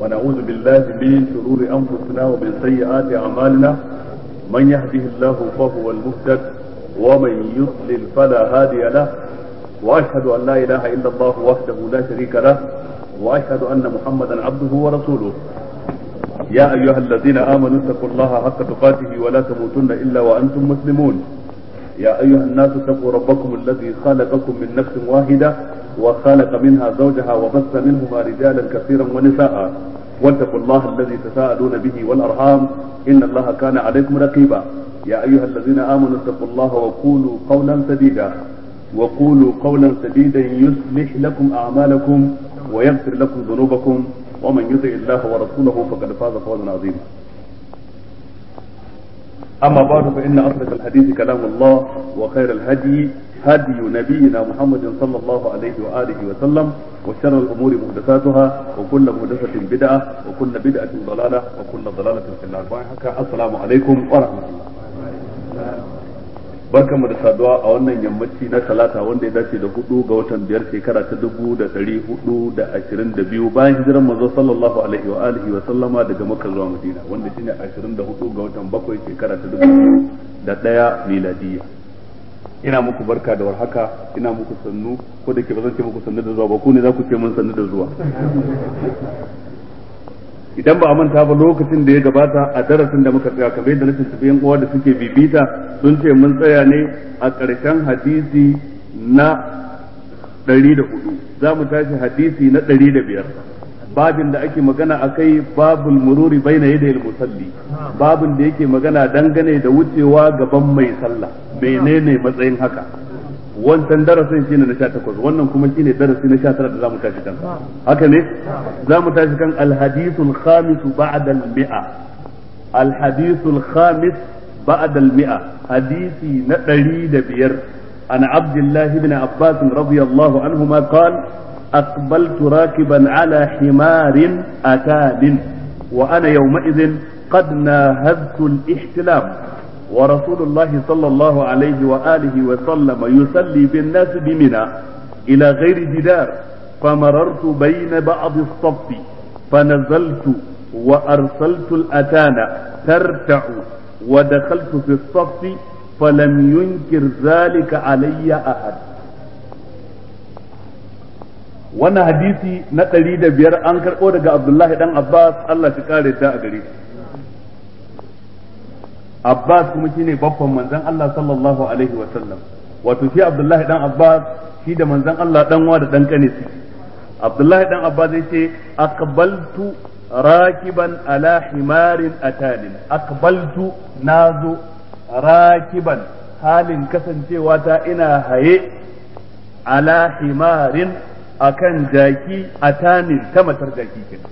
ونعوذ بالله من شرور أنفسنا ومن سيئات أعمالنا من يهده الله فهو المهتد ومن يضلل فلا هادي له وأشهد أن لا إله إلا الله وحده لا شريك له وأشهد أن محمدا عبده ورسوله يا أيها الذين آمنوا اتقوا الله حق تقاته ولا تموتن إلا وأنتم مسلمون يا أيها الناس اتقوا ربكم الذي خلقكم من نفس واحدة وخلق منها زوجها وبث منهما رجالا كثيرا ونساء واتقوا الله الذي تساءلون به والأرحام إن الله كان عليكم رقيبا يا أيها الذين آمنوا اتقوا الله وقولوا قولا سديدا وقولوا قولا سديدا يصلح لكم أعمالكم ويغفر لكم ذنوبكم ومن يطع الله ورسوله فقد فاز فوزا عظيما أما بعد فإن أصدق الحديث كلام الله وخير الهدي هدي نبينا محمد صلى الله عليه وآله وسلم وشر الأمور محدثاتها وكل محدثة بدعة وكل بدعة ضلالة وكل ضلالة في النار السلام عليكم ورحمة الله barkan mu da saduwa a wannan yammaci na talata wanda ya dace da hudu ga watan biyar shekara ta dubu da dari hudu da ashirin da biyu bayan hijiran manzo sallallahu alaihi wa alihi wa sallama daga makka zuwa madina wanda shine ashirin da hudu ga watan bakwai shekara ta dubu da daya miladiyya ina muku barka da warhaka ina muku sannu ko da ke ba zan ce muku sannu da zuwa ba ku ne za ku ce mun sannu da zuwa idan ba a manta ba lokacin da ya gabata a darasin da muka tsaya kamar yadda na tuntuɓe yan uwa da suke bibita sun ce mun tsaya ne a ƙarshen hadisi na ɗari da hudu za mu tashi hadisi na ɗari da biyar babin da ake magana a kai babul mururi bai na yadda musalli babin da yake magana dangane da wucewa gaban mai sallah menene matsayin haka wancan darasin shine na 18 wannan kuma shine darasi na 19 da zamu tashi kan haka ne zamu tashi kan alhadithul khamis ba'da al-mi'a alhadithul khamis ba'da al-mi'a hadisi na 105 an abdullah ibn abbas radiyallahu anhuma qala أقبلت راكبا على حمار أتاد وأنا يومئذ قد ناهزت الاحتلام ورسول الله صلى الله عليه وآله وسلم يصلي بالناس بمنى إلى غير جدار فمررت بين بعض الصف فنزلت وأرسلت الأتان ترتع ودخلت في الصف فلم ينكر ذلك علي أحد wannan hadisi na ɗari da biyar an karɓo daga abdullahi dan abbas allah shi kare ta a gare shi Abbas kuma shine babban manzon Allah sallallahu alaihi wa sallam wato shi Abdullahi dan Abbas shi da manzon Allah dan wa da dan kane su Abdullahi dan Abbas zai ce aqbaltu rakiban ala himarin atalin aqbaltu nazo rakiban halin kasancewa ta ina haye ala himarin akan jaki atanin ta matar jaki kenan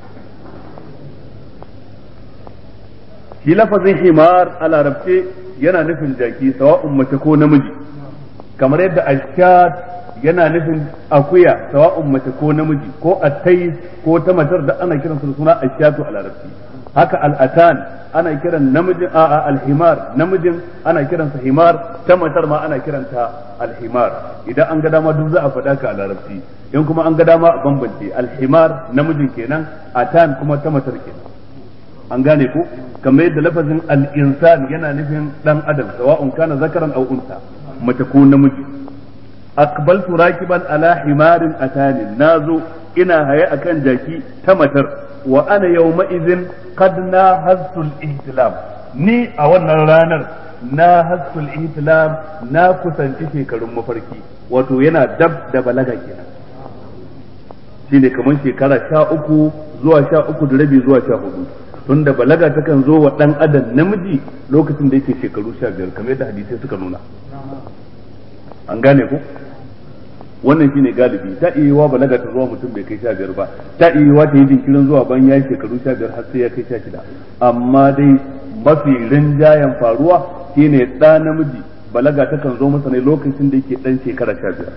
shi lafazin himar a larabce yana nufin jaki sawa'un mace ko namiji kamar yadda ashat yana nufin akuya sawa'un mace ko namiji ko attais ko ta matar da ana kiransa da suna ashatu a larabci haka al'atan ana kiran namijin a alhimar namijin ana kiransa himar ta matar ma ana kiranta alhimar idan an ga dama duk za a faɗa ka a larabci in kuma an ga dama a bambance alhimar namijin kenan atan kuma ta matar kenan an gane ko kamar yadda lafazin al-insan yana nufin dan adam sawa'un kana zakaran aw unsa mace ko namiji aqbaltu rakiban ala himarin atani nazo ina haye akan jaki ta matar wa ana yawma idhin qad na hasul ihtilam ni a wannan ranar na hasul ihtilam na kusanci shekarun mafarki wato yana dab da balaga kenan shine kamar shekara sha uku zuwa sha uku da rabi zuwa sha hudu tunda balaga takan zo wa dan adam namiji lokacin da yake shekaru sha biyar kamar yadda hadisai suka nuna an gane ko wannan shine galibi ta iya balaga ta zuwa mutum bai kai sha biyar ba ta iya ta yi jinkirin zuwa ban ya shekaru sha biyar har sai ya kai sha shida amma dai mafi rinjayen faruwa shine ɗa namiji balaga takan zo masa ne lokacin da yake ɗan shekara sha biyar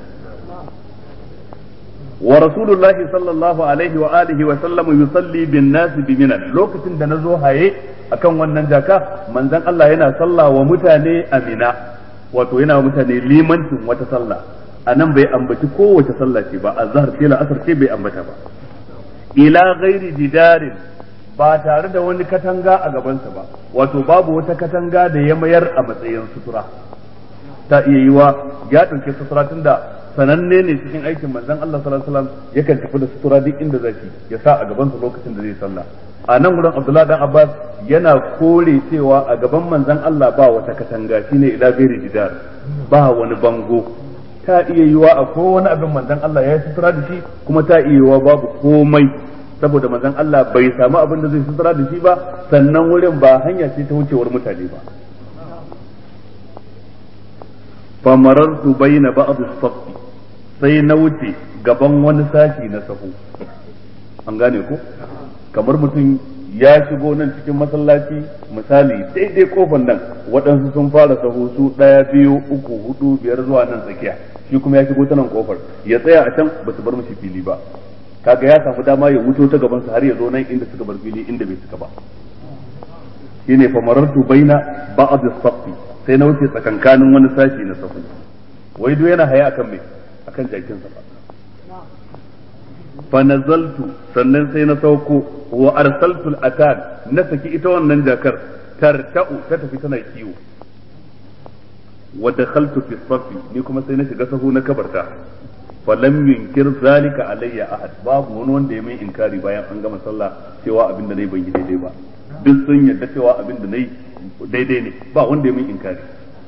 wa rasulullahi sallallahu alaihi wa alihi wa sallam yusalli bin nasi bi minan lokacin da nazo haye akan wannan jaka manzon Allah yana sallah wa mutane a mina wato yana wa mutane limancin wata sallah a nan bai ambaci kowace sallah ce ba azhar ce la asar ce bai ambata ba ila ghairi jidarin ba tare da wani katanga a gabansa ba wato babu wata katanga da ya mayar a matsayin sutura ta iya yiwa ya ɗauke sutura tunda sananne ne cikin aikin manzon Allah sallallahu alaihi wasallam yakan tafi da sutura duk inda zai ya sa a gabansa lokacin da zai sallah a nan gurin Abdullahi dan Abbas yana kore cewa a gaban manzon Allah ba wata katanga shine ila ghairi jidar ba wani bango ta iya yiwa a wani abin manzon Allah ya yi sutura da shi kuma ta iya yiwa babu komai saboda manzon Allah bai samu abin da zai sutura da shi ba sannan wurin ba hanya ce ta wucewar mutane ba famarartu bayna ba'd as-saff sai na wuce gaban wani sashi na sahu an gane ko kamar mutum ya shigo nan cikin masallaci misali daidai kofar nan waɗansu sun fara sahu su ɗaya biyu uku hudu biyar zuwa nan tsakiya shi kuma ya shigo ta nan kofar ya tsaya a can ba su bar mishi fili ba kaga ya samu dama ya wuto ta gaban su har ya zo nan inda suka bar fili inda bai suka ba shine fa marartu baina ba'd as-saff sai na wuce tsakankanin wani sashi na sahu wai duk yana haya akan me akan jakin sa fa nazaltu sannan sai na sauko wa arsaltu al-atan na saki ita wannan jakar tarta'u ta tafi tana kiwo wa dakhaltu fi safi ni kuma sai na shiga sahu na kabarta falam yunkir zalika alayya ahad babu wani wanda ya mai inkari bayan an gama sallah cewa abin da nayi ban yi daidai ba duk sun yarda cewa abin da nayi daidai ne ba wanda ya mai inkari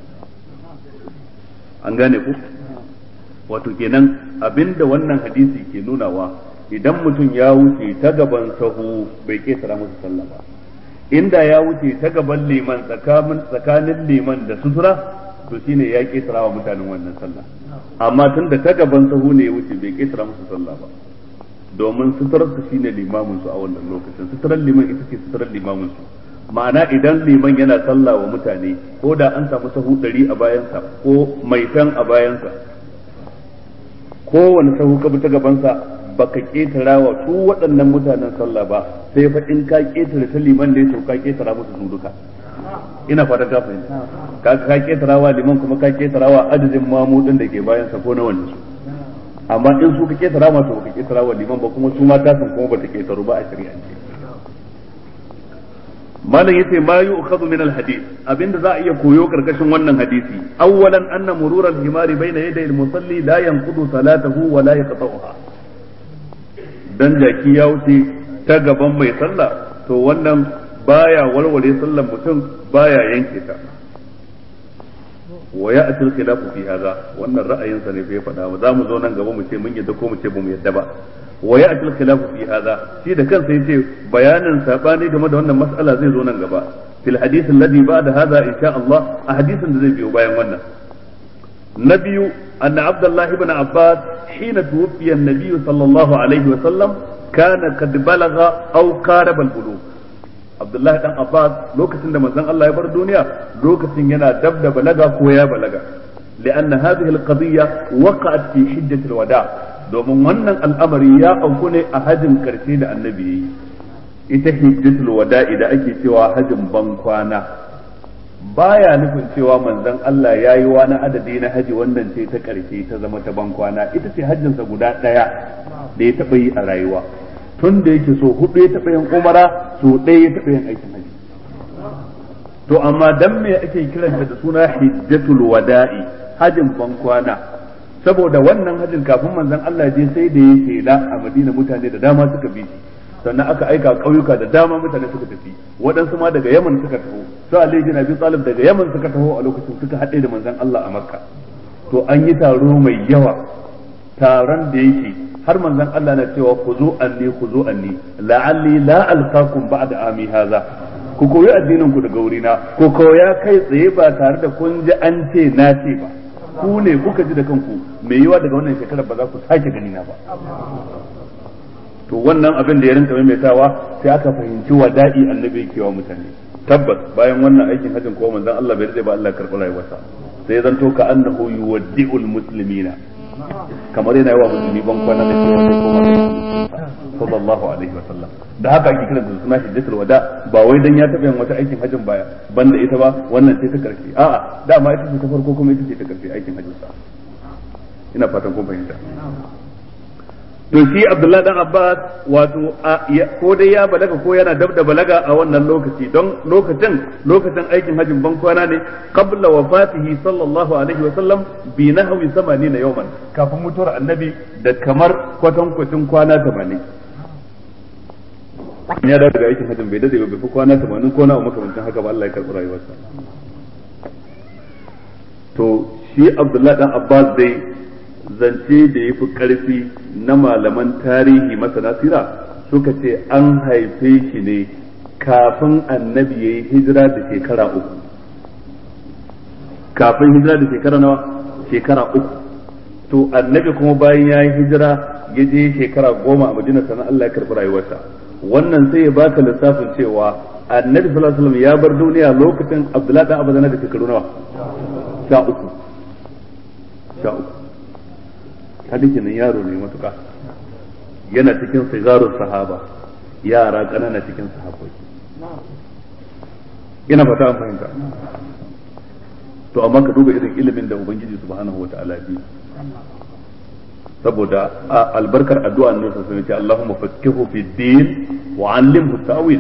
an gane ku wato kenan abinda wannan hadisi ke nunawa idan mutum ya wuce ta gaban sahu bai ketara masa sallah ba inda ya wuce ta gaban liman tsakanin liman da sutura to shine ya ketara wa mutanen wannan sallah amma tun da ta gaban sahu ne ya wuce bai ketara musu sallah ba domin suturar su shine limamin su a wannan lokacin suturar liman ita ce suturar limamin su ma'ana idan liman yana sallah wa mutane ko da an samu sahu ɗari a bayansa ko maitan a bayansa kowane sahu ka bi ta gabansa baka ketara wa su waɗannan mutanen sallah ba sai fa in ka ketara ta liman da ya to ka ketara musu su duka ina fatan ka fahimta ka ka ketara wa liman kuma ka ketara wa adadin mamudin da ke bayan sa ko na wani su amma in su ka ketara ma to ka ketara wa liman ba kuma su ma ta san kuma bata ketaru ba a shari'ance malam yace ma yu'khadhu min al-hadith abinda za a iya koyo karkashin wannan hadisi awwalan anna murur al-himari bayna yaday al-musalli la yanqudu salatahu wa la yaqta'uha dan jaki ya wuce ta gaban mai sallah to wannan baya walwale sallar mutum baya yanke ta wa ya atil khilafu fi hadha wannan ra'ayinsa ne bai faɗa ba za mu zo nan gaba mu ce mun yadda ko mu ce ba mu yadda ba wa ya atil khilafu fi hadha shi da kansa yace bayanin sabani game da wannan mas'ala zai zo nan gaba fil hadith alladhi ba'da hadha insha Allah a hadisin da zai biyo bayan wannan na biyu anna abdullahi ibn abbas hina tuwfiya an-nabiy sallallahu alaihi wa sallam kana kad balagha aw qaraba al-bulugh Abdullahi dan Abbas lokacin da manzon Allah ya bar duniya lokacin yana dab da balaga ko ya balaga لأن هذه القضية وقعت في حجة الوداع domin wannan al'amari ya auku ne a hajin karshe da annabi ita hijjatul wada'i da ake cewa hajin ban kwana baya nufin cewa manzon Allah ya yi wani adadi na haji wannan ce ta karshe ta zama ta ban kwana ita ce hajjinsa guda ɗaya da ya taɓa yi a rayuwa tun da yake so hudu ya taɓa yin umara so ɗaya ya taɓa yin aikin haji to amma dan me ake kiranta da suna hijjatul wada'i hajin ban kwana saboda wannan hajin kafin manzon Allah je sai da ya shela a Madina mutane da dama suka bi shi sannan aka aika ƙauyuka da dama mutane suka tafi waɗansu ma daga Yaman suka taho su Ali bin Abi Talib daga Yaman suka taho a lokacin suka haɗe da manzon Allah a Makka to an yi taro mai yawa taron da yake har manzon Allah na cewa ku zo anni ku zo anni la'alli la alqakum ba'da ami hadha ku koyi addinin ku daga wurina ku koya kai tsaye ba tare da kun ji an ce na ce ba ku ne kuka ji da kanku mai yiwa daga wannan shekarar ba za ku sake gani na ba to wannan abin da ya rinka maimaitawa sai aka fahimci wada'i annabi yake wa mutane tabbas bayan wannan aikin hajjin ko manzon Allah bai rade ba Allah karɓi rayuwarsa sai zanto ka annahu yuwaddi'ul muslimina kamar yana yawa musulmi ban kwana da cewa sai koma sallallahu alaihi wa sallam da haka ake kiran da suna hijjatul wada ba wai dan ya taɓa yin wata aikin hajjin baya banda ita ba wannan sai ta karshe a'a dama ita ce ta farko kuma ita ce ta karshe aikin hajjin sa ina fatan kun fahimta to shi Abdullahi dan Abbas wato ko dai ya balaga ko yana dab da balaga a wannan lokaci don lokacin lokacin aikin hajjin ban kwana ne qabla wafatihi sallallahu alaihi wa sallam bi nahwi 80 yawman kafin mutuwar annabi da kamar kwatankwacin kwana 80 ya dawo daga aikin hajjin bai dade bai fi kwana 80 ko na makamancin haka ba Allah ya karɓi rayuwarsa to shi Abdullahi dan Abbas dai zance da ya fi ƙarfi na malaman tarihi masana sira suka ce an haife shi ne kafin annabi ya yi hijira da shekara uku kafin hijira da shekara nawa shekara uku to annabi kuma bayan ya yi hijira ya je shekara goma a madina sannan Allah ya karɓi rayuwarsa wannan sai ya baka lissafin cewa annabi sallallahu alaihi wasallam ya bar duniya lokacin abdullahi dan abazana da shekaru nawa sha uku sha uku hadisi nan yaro ne matuƙa yana cikin sigarun sahaba yara ƙanana cikin sahabbai ina fata an fahimta to amma ka duba irin ilimin da ubangiji subhanahu wa ta'ala bi saboda albarkar addu'a ne sai sai ce Allahumma fakkihu fi din wa 'allimhu ta'wil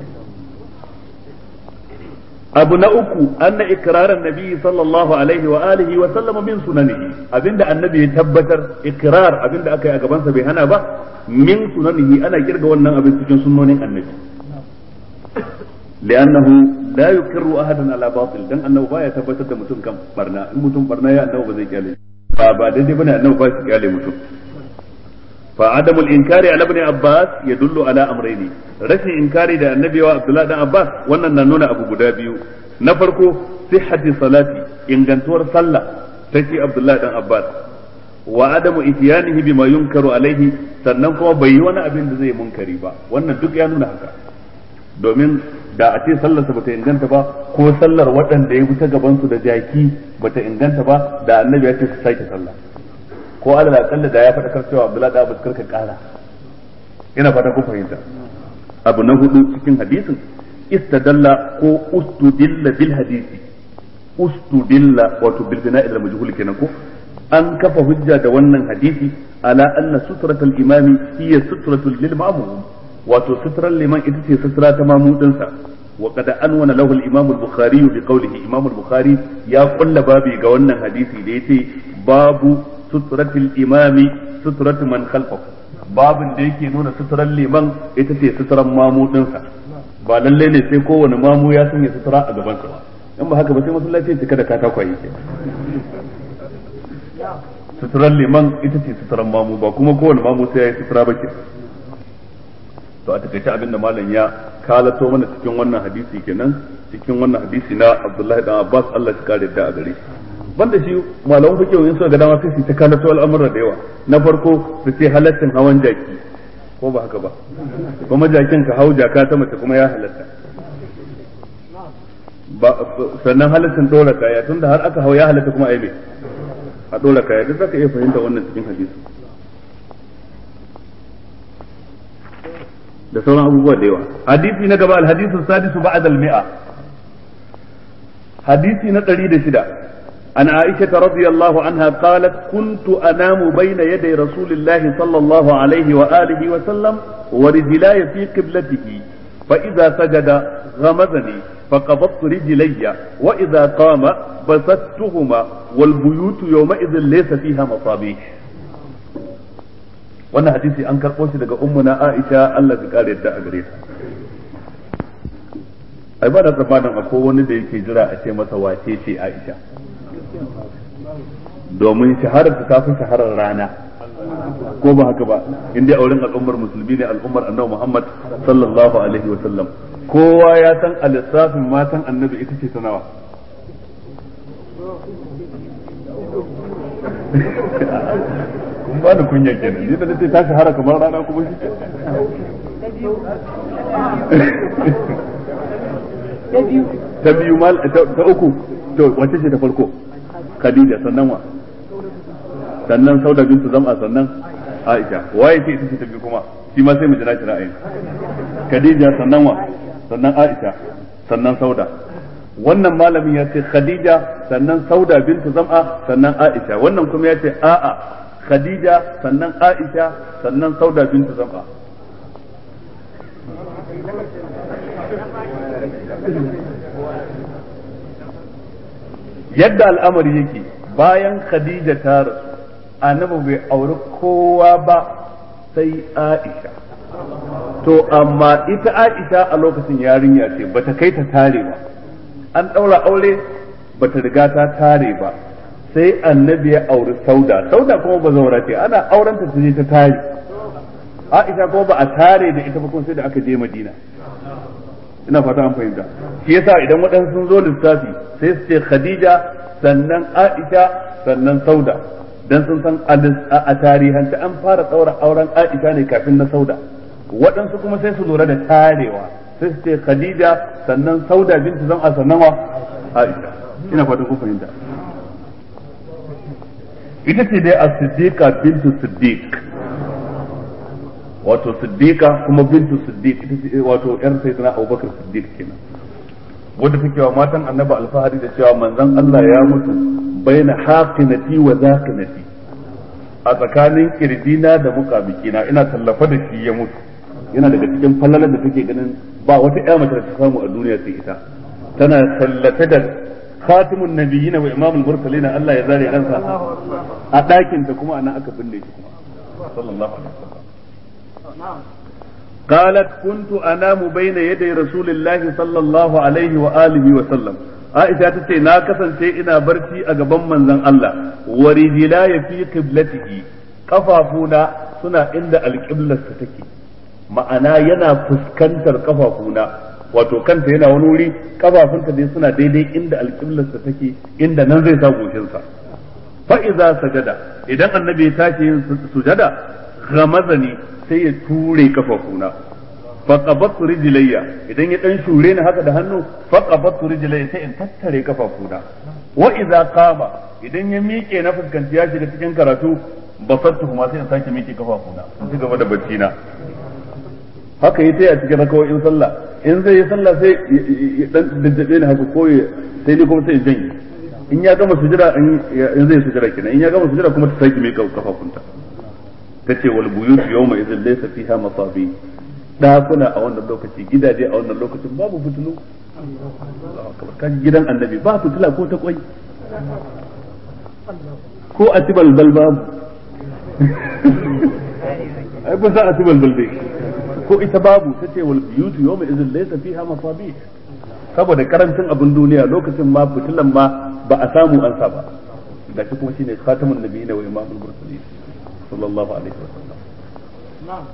abu na uku anna ikrarar nabi sallallahu alaihi wa alihi wa sallama min sunanihi abinda annabi ya tabbatar ikrar abinda aka yi a gabansa bai hana ba min sunanihi ana kirga wannan abin cikin sunnonin annabi li'annahu la yukirru ahadan ala batil dan annabi baya tabbatar da mutum kan barna in mutum barna ya annabi ba zai kyale ba ba daidai bane annabi ba shi kyale mutum fa adamul inkari ala ibn abbas yadullu ala amrayni rashin inkari da annabi wa abdullahi dan abbas wannan na nuna abu guda biyu na farko sihhati salati ingantuwar sallah ta ce abdullahi dan abbas wa adamu ityanihi bima yunkaru alaihi sannan kuma bai yi wani abin da zai munkari ba wannan duk ya nuna haka domin da a ce sallarsa bata inganta ba ko sallar waɗanda ya wuce gaban su da jaki bata inganta ba da annabi ya ce su sake sallah ko alal aqalla da ya faɗa cewa abdullahi da abbas karka kara ina fata ku fahimta abu na hudu cikin hadisin istadalla ko ustudilla bil hadisi ustudilla wato bil bina'il al majhul kenan ko an kafa hujja da wannan hadisi ala anna sutratul imami hiya sutratul lil ma'mum wato sutrar liman ita ce sutra ta mamudinsa wa qad anwana lahu al imam al bukhari bi qawlihi imam al bukhari ya kulla babi ga wannan hadisi da yace babu sutratul imami sutratu man khalfahu babin da yake nuna suturar liman ita ce suturan mamudinsa ba lalle ne sai kowane mamu ya sanya sutura a gabansa ba in ba haka ba sai masallaci ya cika da katakwaye ke suturar liman ita ce suturan mamu ba kuma kowane mamu sai ya yi sutura ba ke to a takaice abin da malam ya kalato mana cikin wannan hadisi kenan cikin wannan hadisi na Abdullahi dan Abbas Allah ya kare da a gare shi banda shi malaman fiqh in suka ga dama sai su ta kalato al'amuran da yawa na farko su ce halaccin hawan jaki ko ba haka ba kuma jakin ka hau jaka ta mace kuma ya halatta ba sannan halaccin dora kaya tunda har aka hau ya halatta kuma ai me a dora kaya duk zaka iya fahimta wannan cikin hadisi da sauran abubuwa da yawa hadisi na gaba al-hadisu sadisu ba'da al-mi'a hadisi na 106 عن عائشة رضي الله عنها قالت كنت أنام بين يدي رسول الله صلى الله عليه وآله وسلم ورجلاي في قبلته فإذا سجد غمزني فقبضت رجلي وإذا قام بسطتهما والبيوت يومئذ ليس فيها مصابيح wannan hadisi an karɓo shi daga ummuna Aisha Allah ya kare da a gare ta ai ba da tsammanin akwai wani da yake jira a ce masa wace ce Aisha domin shaharar ta fi shaharar rana ko ba haka ba in dai auren al'ummar musulmi ne al'ummar annabi Muhammad sallallahu alaihi wa sallam kowa ya san a lissafin matan annabi ita ce ta nawa kun ba da kunya kenan ni da nace ta shahara kamar rana kuma shi ta biyu mal ta uku to wace ce ta farko Khadija sannan wa sannan Sauda bintu Zam'a sannan Aisha waye ce ita ce ta biyu kuma shi ma sai mu jira shi ra'ayin Khadija sannan wa sannan Aisha sannan Sauda wannan malamin ya ce Khadija sannan Sauda bintu Zam'a sannan Aisha wannan kuma ya ce a'a khadija sannan aisha sannan sauda bintu zam'a yadda al'amari yake bayan khadija ta rasu annabi bai auri kowa ba sai aisha to amma ita aisha a lokacin yarinya ce bata kai ta tare ba an ɗaura aure bata riga ta tare ba sai annabi ya auri sauda sauda kuma ba zaura ce ana aurenta ta je ta tare aisha kuma ba a tare da ita ba kuma sai da aka je madina ina fata an fahimta shi yasa idan waɗansu sun zo lissafi sai su ce khadija sannan aisha sannan sauda dan sun san a tarihance an fara ɗaura auren aisha ne kafin na sauda waɗansu kuma sai su lura da tarewa sai su ce khadija sannan sauda bintu zan a sannan wa aisha ina fata kun fahimta ita ce dai a siddiqa bintu siddiq wato siddiqa kuma bintu siddiq ita ce wato yar sayyidina abubakar siddiq kenan wanda take wa matan annabi alfahari da cewa manzon Allah ya mutu baina haqinati wa zaqinati a tsakanin kirjina da muqabikina ina tallafa da shi ya mutu yana daga cikin fallalar da take ganin ba wata ƴa mace da ta samu a duniya sai ita tana tallata da khatimun nabiyyin wa imamul mursalin Allah ya zare ransa a ɗakin ta kuma anan aka binne shi kuma sallallahu alaihi wasallam قالت كنت انام بين يدي رسول الله صلى الله عليه واله وسلم Aisha ta ce na kasance ina barci a gaban manzon Allah wa rijlaya fi qiblatihi kafafuna suna inda alqiblarsa take ma'ana yana fuskantar kafafuna wato kanta yana wani wuri kafafunta dai suna daidai inda alqiblarsa take inda nan zai sa goshinsa fa iza sajada idan annabi ya tashi yin sujada ghamazani sai ya ture kafafuna faqabattu rijlayya idan ya dan shure ni haka da hannu faqabattu rijlayya sai in tattare kafafuna wa idza qama idan ya miƙe na fuskanci ya shiga cikin karatu basattu kuma sai in sake miƙe kafafuna in ci gaba da bacci na haka yi sai a cikin rakawoyin sallah in zai yi sallah sai ya dan daddabe ni haka ko sai ni kuma sai janye in ya gama sujira in zai sujira kenan in ya gama sujira kuma ta sake miƙe kafafunta tace wal buyut yawma idhin laysa fiha masabi dakuna a wannan lokaci gidaje a wannan lokacin babu fitilu kaji gidan annabi ba fitila ko ta kwai ko a ci balbal babu ai ba za a ci balbal dai ko ita babu ta ce wal biyutu yawma idhin laysa fiha masabi saboda karancin abin duniya lokacin ma fitilan ma ba a samu an sa ba da shi kuma shine khatamun nabiyina wa imamul mursalin sallallahu alaihi wasallam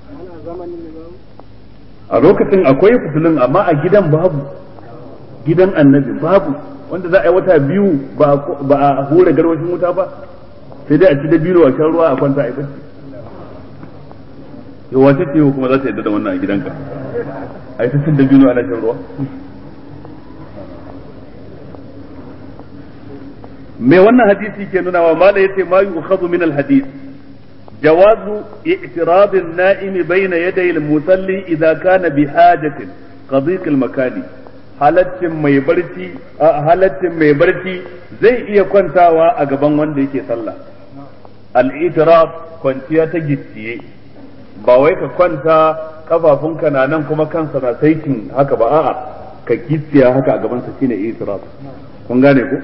a lokacin akwai fitilun amma a gidan babu gidan annabi babu wanda za a yi wata biyu ba a hura garwashin wuta ba sai dai a ci da biyu a shan ruwa a kwanta a yi bacci yau wace ce kuma za ta yadda da wannan a gidanka a yi ta cin da biyu ana shan ruwa me wannan hadisi ke nuna wa mala yace ma yu'khadhu min al-hadith جواز اعتراض النائم بين يدي المصلي إذا كان بحاجة كضيق المكان halaccin mai barci halaccin mai barci zai iya kwantawa a gaban wanda yake sallah al-itiraf kwanciya ta gicciye ba wai ka kwanta kafafunka na nan kuma kansa na saikin haka ba a'a ka gicciya haka a gaban sa shine itiraf kun gane ko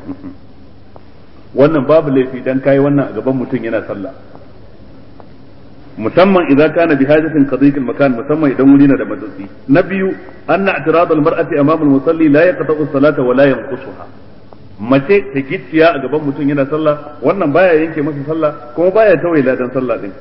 wannan babu laifi dan kai wannan a gaban mutum yana sallah musamman idan kana bi hajatin qadiq makan musamman idan wuri na da matsatsi na biyu anna i'tirad al mar'ati amama al musalli la yaqta'u salata wa la yanqusuha mace ta gicciya a gaban mutum yana sallah wannan baya yanke masa sallah kuma baya tawaye ladan sallah din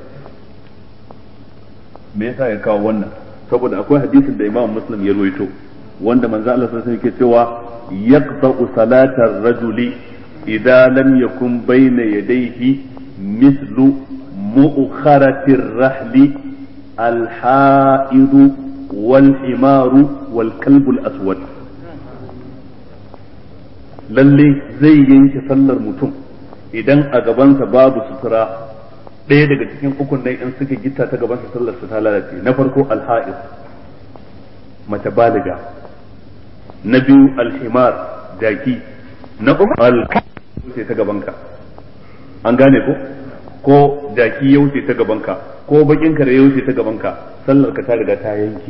me yasa ya kawo wannan saboda akwai hadisin da Imam Muslim ya rawaito wanda manzo Allah sallallahu alaihi wasallam yake cewa yaqta'u salatar rajuli idza lam yakun bayna yadayhi mithlu مؤخرة الرحل الحائض والحمار والكلب الأسود lalle zai yanke sallar mutum idan a gabansa babu sutura ɗaya daga cikin ukun nan in suka gita ta gabansa sallar su ta lalace na farko alha'is mace baliga na biyu alhimar jaki na uku al ta gabanka an gane ko ko jaki ya wuce ta gabanka ko bakin kare ya wuce ta gabanka sallar ka ta riga ta yanke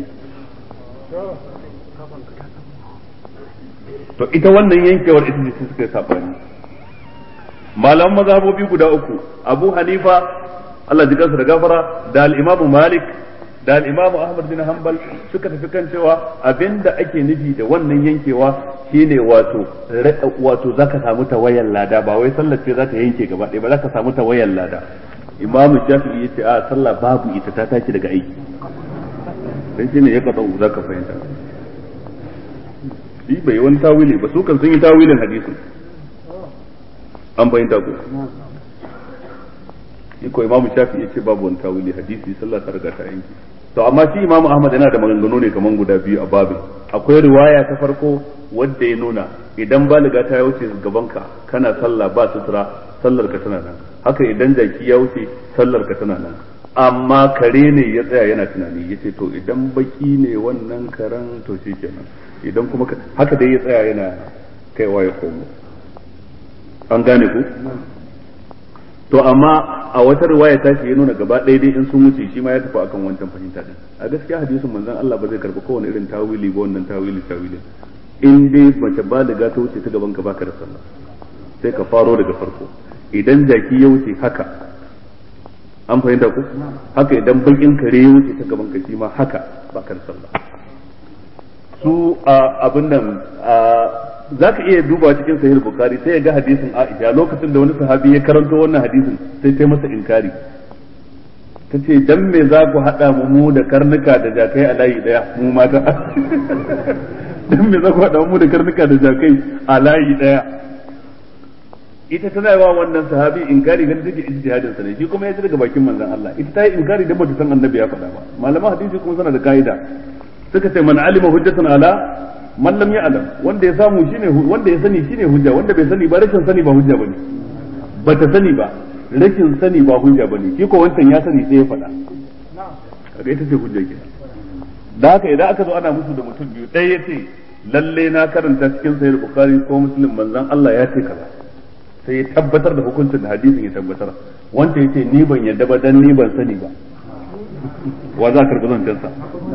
to ita wannan yankewar ita ce suka yi sabani malaman mazhabobi guda uku abu hanifa Allah ji kansa da gafara da al-imam malik da al-imam ahmad bin hanbal suka tafi kan cewa abinda ake nufi da wannan yankewa shine wato wato zaka samu tawayan lada ba wai sallar ce za ta yanke gaba ɗaya ba zaka samu tawayan lada imam shafi'i yace a sallah babu ita ta tashi daga aiki dan shine ya kafa zaka fahimta shi bai wani tawili ba su kan sun yi tawilin hadisin an fahimta ko shi ko imamu shafi ya ce babu wani tawili hadisi sallah ta riga ta yanki to amma shi imamu ahmad yana da maganganu ne kaman guda biyu a babin akwai riwaya ta farko wadda ya nuna idan baliga ta wuce gabanka kana sallah ba sutura sallar ka tana nan haka idan jaki ya wuce sallar ka tana nan amma kare ne ya tsaya yana tunani ya ce to idan baki ne wannan karen to shi kenan idan kuma haka dai ya tsaya yana kaiwa ya komo an gane ku to amma a wata riwaya ta ce ya nuna gaba ɗaya dai in sun wuce shi ma ya tafi akan wancan fahimta din a gaskiya hadisin manzon Allah ba zai karɓi kowane irin tawili ba wannan tawili tawili in dai mace baliga ta wuce ta gaban ka baka da sallah sai ka faro daga farko idan jaki ya wuce haka an fahimta ku haka idan bakin kare ya wuce ta gaban ka shi ma haka baka da sallah su abin nan za ka iya duba cikin sahih bukhari sai ya ga hadisin aisha lokacin da wani sahabi ya karanto wannan hadisin sai ta masa inkari ta ce dan me za ku haɗa mu mu da karnuka da jakai a layi ɗaya mu mata dan me za ku haɗa mu da karnuka da jakai a layi ɗaya ita tana yawa wannan sahabi inkari ganin take ijtihadin sa ne shi kuma ya ji daga bakin manzon Allah ita ta yi inkari da bata san annabi ya faɗa ba malaman hadisi kuma suna da kaida suka ce man alima hujjatan ala man lam ya'lam wanda ya samu shine wanda ya sani shine hujja wanda bai sani ba rashin sani ba hujja bane bata sani ba rashin sani ba hujja bane shi ko wancan ya sani sai ya faɗa kaga ita ce hujja kenan da haka idan aka zo ana musu da mutum biyu ɗaya ya ce lalle na karanta cikin sahih bukhari ko muslim manzon Allah ya ce kaza sai ya tabbatar da hukuncin da hadisin ya tabbatar wanda ya ce ni ban yadda ba dan ni ban sani ba wa za ka karɓi zancensa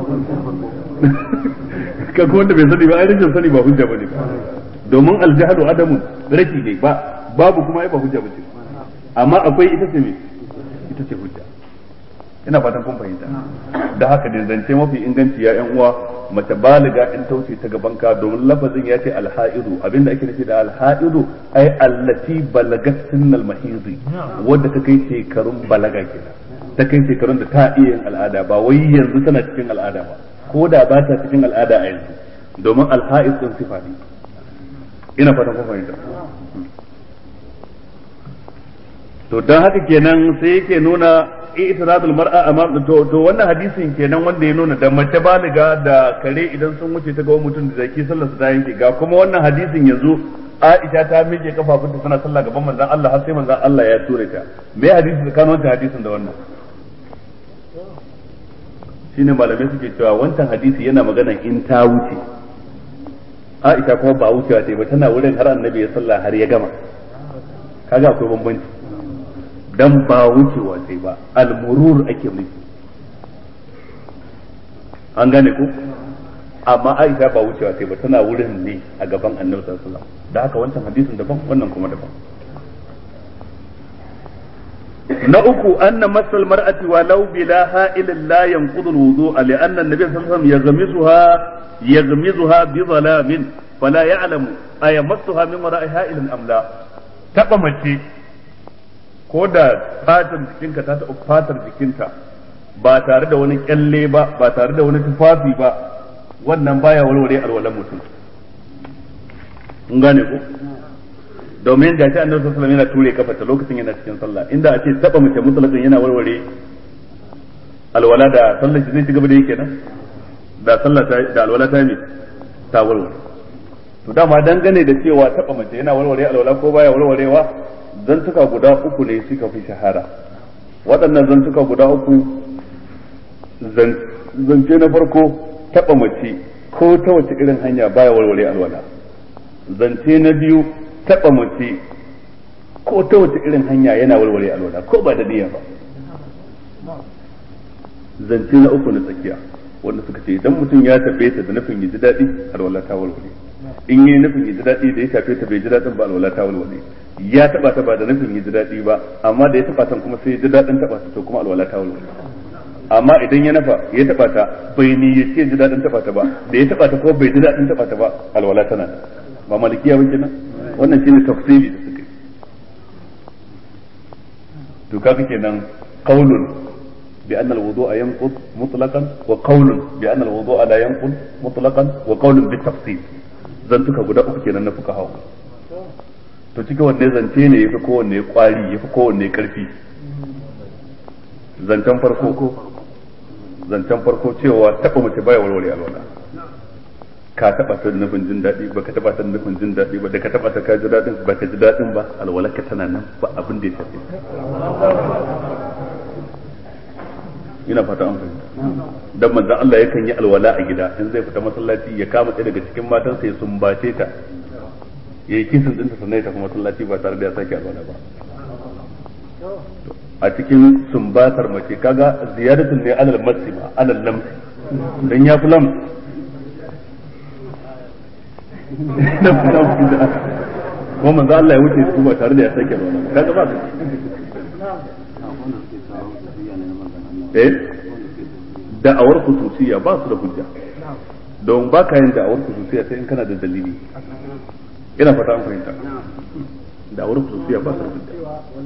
kaga wanda bai sani ba ai rashin sani ba hujja bane domin aljahlu adamun rashi ne ba babu kuma ai ba hujja bace amma akwai ita ce me ita ce hujja ina fatan kun fahimta da haka da zance mafi inganci ya yan uwa mace baliga in tauce ta gaban ka domin lafazin ya ce alha'idu abinda ake nufi da alha'idu ai allati balagat sinnal mahizi wadda ta kai shekarun balaga kenan ta kai shekarun da ta iya yin al'ada ba wai yanzu tana cikin al'ada ba ko da ba ta cikin al'ada a yanzu domin alha'id din sifa ne ina fatan kun fahimta to dan haka kenan sai yake nuna i'tiradul mar'a amam to to wannan hadisin kenan wanda ya nuna da mace baliga da kare idan sun wuce ta ga mutum da zaki sallar su ta yanke ga kuma wannan hadisin yanzu Aisha ta miƙe kafafunta tana sallah gaban manzon Allah har sai manzon Allah ya ture ta me hadisi da kano wancan hadisin da wannan shine malamai suke cewa wancan hadisi yana magana in ta wuce Aisha kuma ba wucewa ta ba tana wurin har annabi ya sallah har ya gama kaga akwai bambanci dan ba wucewa sai ba almurur ake nufi an gane ku amma Aisha ba wucewa sai ba tana wurin ne a gaban Annabi sallallahu alaihi wasallam da haka wancan hadisin daban wannan kuma daban na uku anna masal mar'ati walau bila ha'ilin la yanqudu alwudu'a li anna an-nabiy sallallahu alaihi wasallam yaghmisuha yaghmizuha bi dhalamin fala ya'lamu ayamassuha min wara'i ha'ilin am la taba mace ko da fatar jikinka ta taɓa fatar jikinta ba tare da wani kyalle ba ba tare da wani tufafi ba wannan baya warware alwalan mutum kun gane ko domin da shi annabi sallallahu alaihi yana ture kafarta lokacin yana cikin sallah inda a ce taba mace mutlaqin yana warware alwala da sallar shi zai ci gaba da yake nan da sallah ta da alwala ta mi ta warware to dama dangane da cewa taba mace yana warware alwala ko baya warwarewa zantuka guda uku ne suka fi shahara waɗannan zantuka guda uku zance na farko taɓa mace ko ta wace irin hanya baya warware alwala zance na biyu taɓa mace ko ta wace irin hanya yana walwale alwala ko ba da niyya ba zance na uku na tsakiya wanda suka ce idan mutum ya tafe ta da nufin ya ji daɗi alwala ta walwale in yi nufin ya ji daɗi da ya tafe ta bai ji daɗin ba alwala ta walwale ya taba ta ba da nufin ya ji daɗi ba amma da ya taba ta kuma sai ya ji daɗin taba ta to kuma alwala ta walwale amma idan ya nafa ya taba ta bai ni ya ce ji daɗin taba ta ba da ya taba ta ko bai ji daɗin taba ta ba alwala tana ba malikiya ba kenan wannan shine tafsiri da suka yi to kaga kenan qaulun بأن الوضوء ينقض مطلقا وقول بأن الوضوء لا ينقض مطلقا وقول بالتفصيل zantuka guda uku kenan na fuka hawa to cikin wanne zance ne yafi kowanne kwari yafi kowanne karfi zancen farko zancen farko cewa taba mace baya walwale alwala ka taba ta nufin jin daɗi ba ka taba ta nufin jin daɗi ba da ka taba ta ka ji daɗin ba ka ji daɗin ba alwala ka tana nan ba abin da ya shafe ina fata an fahimta dan manzon Allah yakan yi alwala a gida in zai fita masallaci ya kama ɗaya daga cikin matansa ya sumbace ta ya yi kisan ɗinta sannan ya tafi masallaci ba tare da ya sake alwala ba a cikin sumbatar mace kaga ziyaratun ne alal masima alal lamsi dan ya fi lam kuma manzo Allah ya wuce su ba tare da ya sake alwala kaga ba eh da'awar khususiyya ba su da hujja don ba ka yin da'awar khususiyya sai in kana da dalili ina fata an fahimta da'awar khususiyya ba su da hujja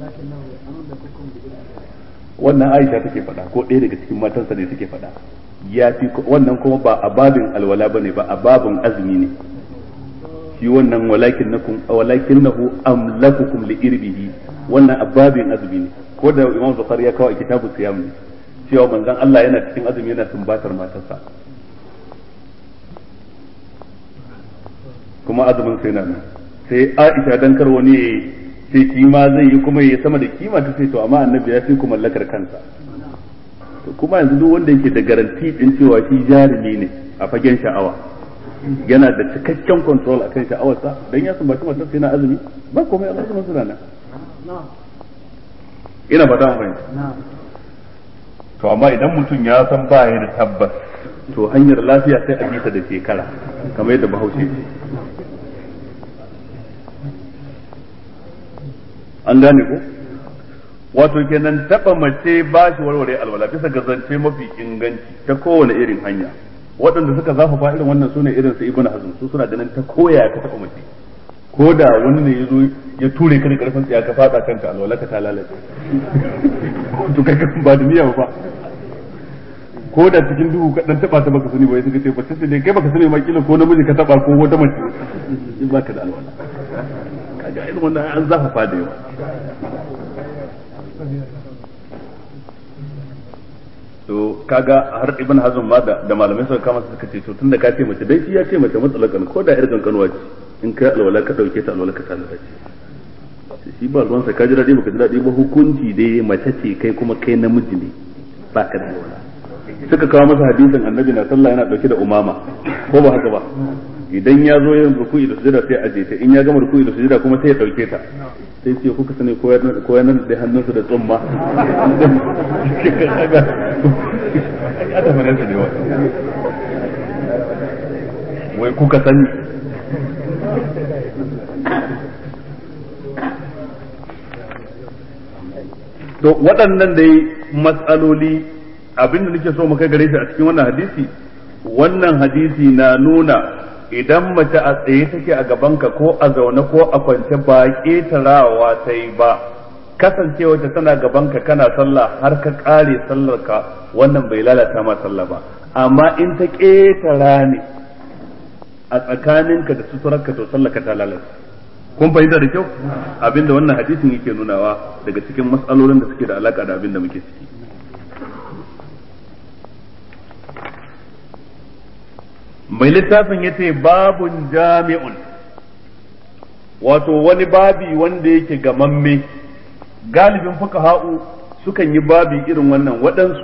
wannan Aisha take faɗa ko ɗaya daga cikin matansa ne take faɗa ya fi wannan kuma ba a babin alwala bane ba a babin azumi ne shi wannan walakin nakum walakin nahu amlakukum li irbihi wannan a babin azumi ne ko da Imam Bukhari ya kawo a kitabu siyam ne cewa manzon Allah yana cikin azumi yana sumbatar matarsa kuma azumin sai nan sai Aisha dan kar wani sai kima zai yi kuma ya sama da kima ta sai to amma annabi ya fi ku mallakar kansa to kuma yanzu duk wanda yake da garanti din cewa shi jarumi ne a fagen sha'awa yana da cikakken control akan sha'awarsa dan ya sumbaci matarsa yana azumi ba komai Allah azumin suna nan ina fata mun fahimta to amma idan mutum ya san ba ya da tabbas to hanyar lafiya sai a bisa da shekara kamar yadda bahaushe ce an gane ko wato kenan taba mace ba shi warware alwala bisa ga zance mafi inganci ta kowane irin hanya waɗanda suka zafafa irin wannan sune irin su ibnu hazm su suna ganin ta koya ka taba mace ko da wani ne ya zo ya ture ka da karfin tsiya ka fada kanka alwala ka ta lalace to kai ba da niyya ba ko da cikin duhu ka dan taba ta baka sani ba suka ce ba sai dai kai baka sani ma kila ko namiji ka taba ko wata mace in baka da alwala kaga irin wannan an zafafa da yawa to kaga har ibn hazm ma da, da malamai suka kama suka ce to tunda ka ce mace dai shi ya ce mace matsalakan ko da irin kankanuwa ce in kai alwala ka dauke ta alwala ka ta lalace shi ba ruwansa ka ji daɗi baka ji daɗi ba hukunci dai mace ce kai kuma kai namiji ne ba ka da alwala suka kawo masa hadisin annabi na sallah yana dauke da umama ko ba haka ba idan ya zo yin ruku'i da sujada sai aje ta in ya gama ruku'i da sujada kuma sai ya dauke ta sai ce kuka sani ko ya nan da hannunsa da tsumma ya ta fara su ne wa wai kuka sani to waɗannan dai matsaloli abinda nake so mu kai gare shi a cikin wannan hadisi wannan hadisi na nuna idan mace a tsaye take a gabanka ko a zaune ko a kwance ba ƙetarawa ta yi ba kasancewa ta tana gabanka kana sallah har ka ƙare sallarka wannan bai lalata ma sallah ba amma in ta ƙetara ne a tsakaninka da suturarka to sallarka ta lalata kun fahimta da kyau abinda wannan hadisin yake nunawa daga cikin matsalolin da suke da alaka da abinda muke ciki mai littafin ya ce babun jami'un wato wani babi wanda yake gamamme galibin fuka ha'u sukan yi babi irin wannan waɗansu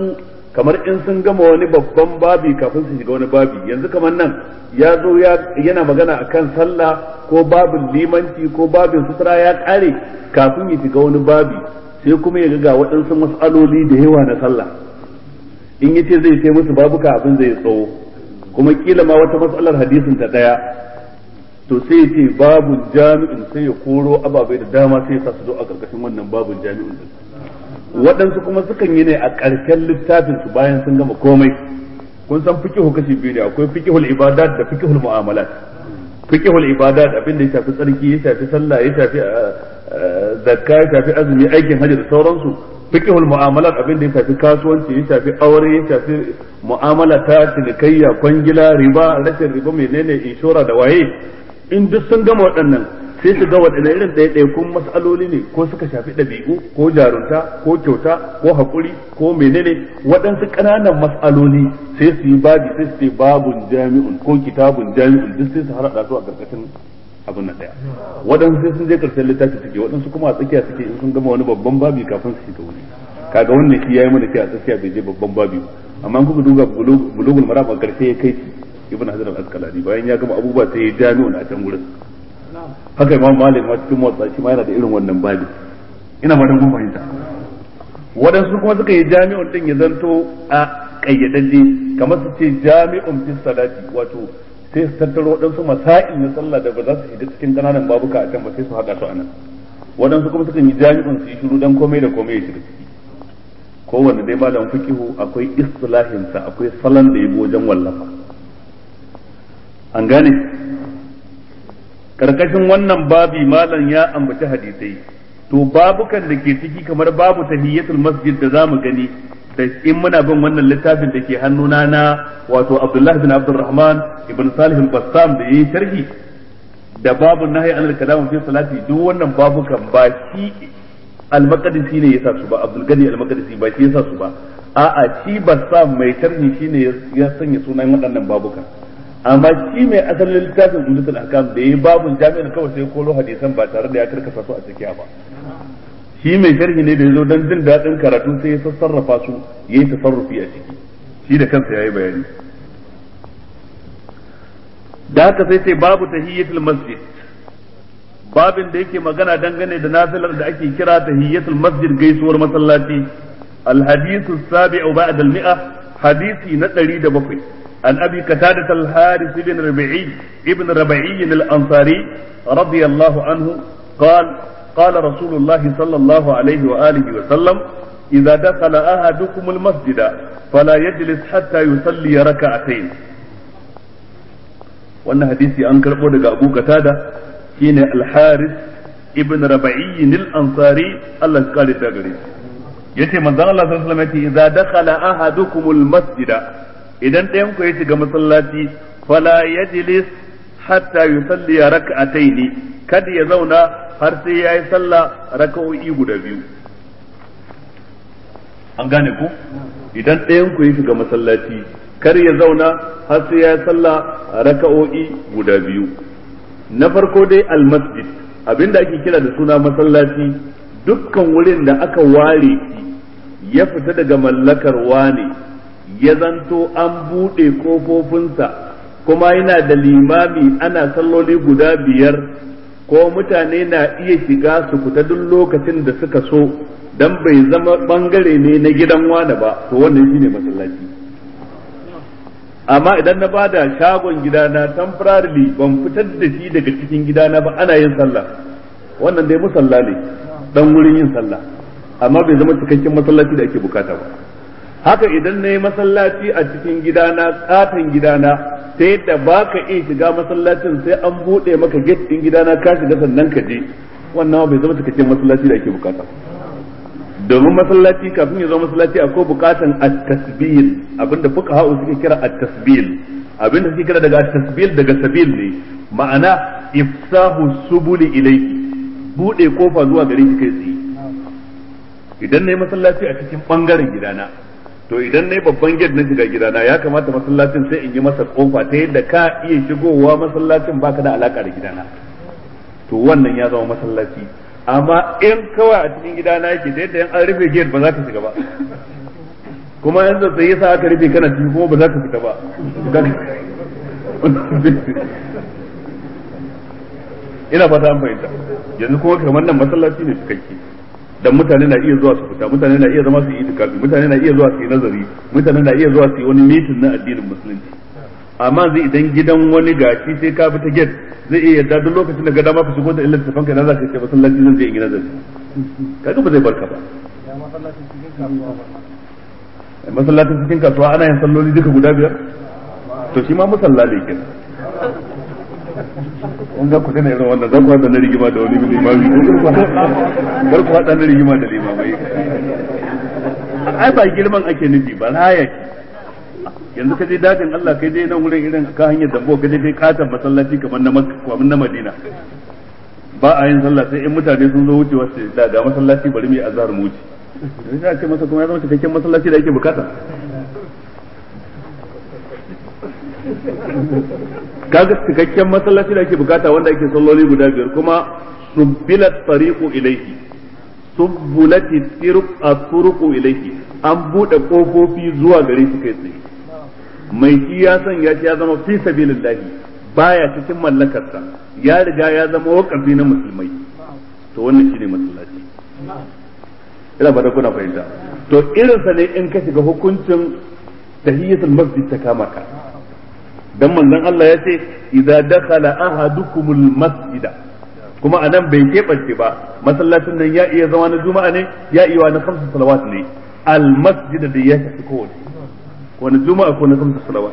kamar in sun gama wani babban babi kafin su shiga wani babi yanzu kamar nan ya zo yana magana akan sallah ko babin limanci ko babin sutura ya kare kafin ya shiga wani babi sai kuma ya ga waɗansu mas'aloli da yawa na sallah in yace zai sai musu babuka abin zai tsawo kuma kila ma wata matsalar hadisin ta daya to sai ya ce babun jami'in sai ya koro ababai da dama sai ya sa su zo a karkashin wannan babun jami'in din waɗansu kuma sukan yi ne a ƙarshen littafin su bayan sun gama komai kun san fiqhu kashi biyu ne akwai fiqhul ibadat da fiqhul mu'amalat fiqhul ibadat abin da ya shafi tsarki ya shafi sallah ya shafi zakka ya shafi azumi aikin hajji da sauransu fiqhul mu'amalat abin da ya shafi kasuwanci ya shafi aure ya shafi mu'amala ta cinikayya kwangila riba rashin riba menene inshora da waye in duk sun gama waɗannan sai su ga waɗanne irin ɗaiɗaikun mas'aloli ne ko suka shafi ɗabi'u ko jarunta ko kyauta ko haƙuri ko menene waɗansu ƙananan mas'aloli sai su yi babi sai su ce babun jami'un ko kitabun jami'un duk sai su harada su a ƙarƙashin abin na ɗaya waɗansu sai sun je ƙarshen littafi suke waɗansu kuma a tsakiya suke in sun gama wani babban babi kafin su shiga wani kaga wannan shi yayi mana kai a tsakiya bai je babban babi amma in kuka duba bulugul maram a ƙarshe ya kai ibn hajar al-asqalani bayan ya gama abubuwa sai ya jami'un a can gurin haka imam malik ma cikin motsa shi ma yana da irin wannan babi ina ma kun fahimta waɗansu kuma suka yi jami'un din ya zanto a kayyadadde kamar su ce jami'un fi salati wato sai su tattaro waɗansu masail na sallah da ba za su shiga cikin kananan babuka a can ba sai su haɗa su a nan waɗansu kuma suka yi jami'un su yi shiru dan komai da komai ya shiga ciki kowanne dai malam fiqihu akwai istilahinsa akwai salon da ya bi wajen wallafa an gane karkashin wannan babi malam ya ambaci hadisai to babukan da ke ciki kamar babu tahiyyatul masjid da zamu gani da in muna bin wannan littafin da ke hannuna na wato Abdullah bin Abdurrahman ibn Salih al-Bassam da yayi sharhi da babu nahyi anil kalam fi salati duk wannan babukan ba shi al-Maqdisi ne yasa su ba Abdul Gani al-Maqdisi ba shi yasa su ba a'a shi Bassam mai sharhi shine ya sanya sunan waɗannan babukan amma shi mai asalin littafin umdatul ahkam da yayi babun jami'in kawai sai koro hadisan ba tare da ya karkasa su a tsakiya ba shi mai sharhi ne da yazo dan jin dadin karatu sai ya sassarrafa su yayi tasarrufi a ciki shi da kansa yayi bayani da haka sai sai babu tahiyyatul masjid babin da yake magana dangane da nafilar da ake kira tahiyyatul masjid gaisuwar masallaci الحديث السابع بعد المئة حديثي نتري دبقي عن أبي قتادة الحارث بن ربيعي ابن ربيعي الأنصاري رضي الله عنه قال قال رسول الله صلى الله عليه وآله وسلم إذا دخل أحدكم المسجد فلا يجلس حتى يصلي ركعتين wannan hadisi an karɓo daga Abu Qatada shine Al-Haris ibn Rabi'i al-Ansari Allah ya kare da gare shi yace manzon Allah sallallahu alaihi wasallam yace idza dakhala ahadukumul masjida idan ɗayan ku ya shiga masallaci fala yajlis hatta yusalli rak'ataini kada ya zauna har sai yayi sallah raka'o'i guda biyu an gane ku idan ɗayan ku ya shiga masallaci kar ya zauna har sai yayi sallah raka'o'i guda biyu na farko dai almasjid abinda ake kira da suna masallaci dukkan wurin da aka ware shi ya fita daga mallakar wane ya zanto an buɗe kofofinsa kuma yana da limami ana salloli guda biyar ko mutane na iya shiga su fita duk lokacin da suka so dan bai zama bangare ne na gidan wane ba to wannan shine masallaci amma idan na bada shagon gidana temporarily ban fitar da shi daga cikin gidana ba ana yin sallah wannan dai musalla ne dan wurin yin sallah amma bai zama cikakken masallaci da ake bukata ba haka idan na yi masallaci a cikin gidana katon gidana ta yadda ba ka iya shiga masallacin sai an buɗe maka gate ɗin gidana ka shiga sannan ka je wannan bai zama cikakken masallaci da ake bukata domin masallaci kafin ya zama masallaci akwai bukatan at-tasbil abinda fuka ha'u suke kira at-tasbil abinda suke kira daga at-tasbil daga sabil ne ma'ana ifsahu subuli ilayki buɗe kofa zuwa gare ki kai tsaye idan na yi masallaci a cikin bangaren gidana to idan na yi babban gate na shiga gidana ya kamata masallacin sai in yi masa kofa ta yadda ka iya shigowa masallacin baka da alaka da gidana to wannan ya zama masallaci amma in kawai a cikin gidana yake ta yadda an rufe gate ba za ka shiga ba kuma yanzu sai yasa aka rufe kana ciki kuma ba za ka fita ba ina fata an fahimta yanzu kuma kamar nan masallaci ne cikakke dan mutane na iya zuwa su fita mutane na iya zama su yi itikafi mutane na iya zuwa su yi nazari mutane na iya zuwa su yi wani mitin na addinin musulunci amma zai idan gidan wani gashi sai ka bi ta gate zai iya yarda duk lokacin da ga dama ka shigo da illar tafan kai na za ka ce masallaci zan je in yi nazari kaga ba zai barka ba masallacin cikin kasuwa ana yin salloli duka guda biyar to shi ma musalla ne kenan kun ga ku tana irin wannan zan ku hada na rigima da wani limami kar ku hada na rigima da limamai ai ba girman ake nufi ba raya yanzu ka je dajin Allah kai je nan wurin irin ka hanyar dambo ka je kai katon masallaci kamar na Makka kamar na Madina ba a yin sallah sai in mutane sun zo wucewa su da ga masallaci bari mu yi azhar mu wuce sai a ce masa kuma ya zama cikakken masallaci da ake bukata kaga cikakken masallaci da ake bukata wanda ake salloli guda biyar kuma subbilat tariqu ilayhi subbulati turuqu ilayhi an bude kofofi zuwa gare shi kai tsaye mai shi ya san ya ya zama fi sabilillahi baya cikin mallakarsa ya riga ya zama wakafi na musulmai to wannan shine masallaci ina ba da kuna fahimta to irinsa ne in ka shiga hukuncin tahiyatul masjid ta kama ka dan manzon Allah ya ce idza dakhala ahadukumul masjida kuma anan bai keɓance ba masallacin nan ya iya zama na juma'a ne ya iya na kamsu salawat ne al masjida da ya shafi kowace wani juma'a ko na kamsu salawat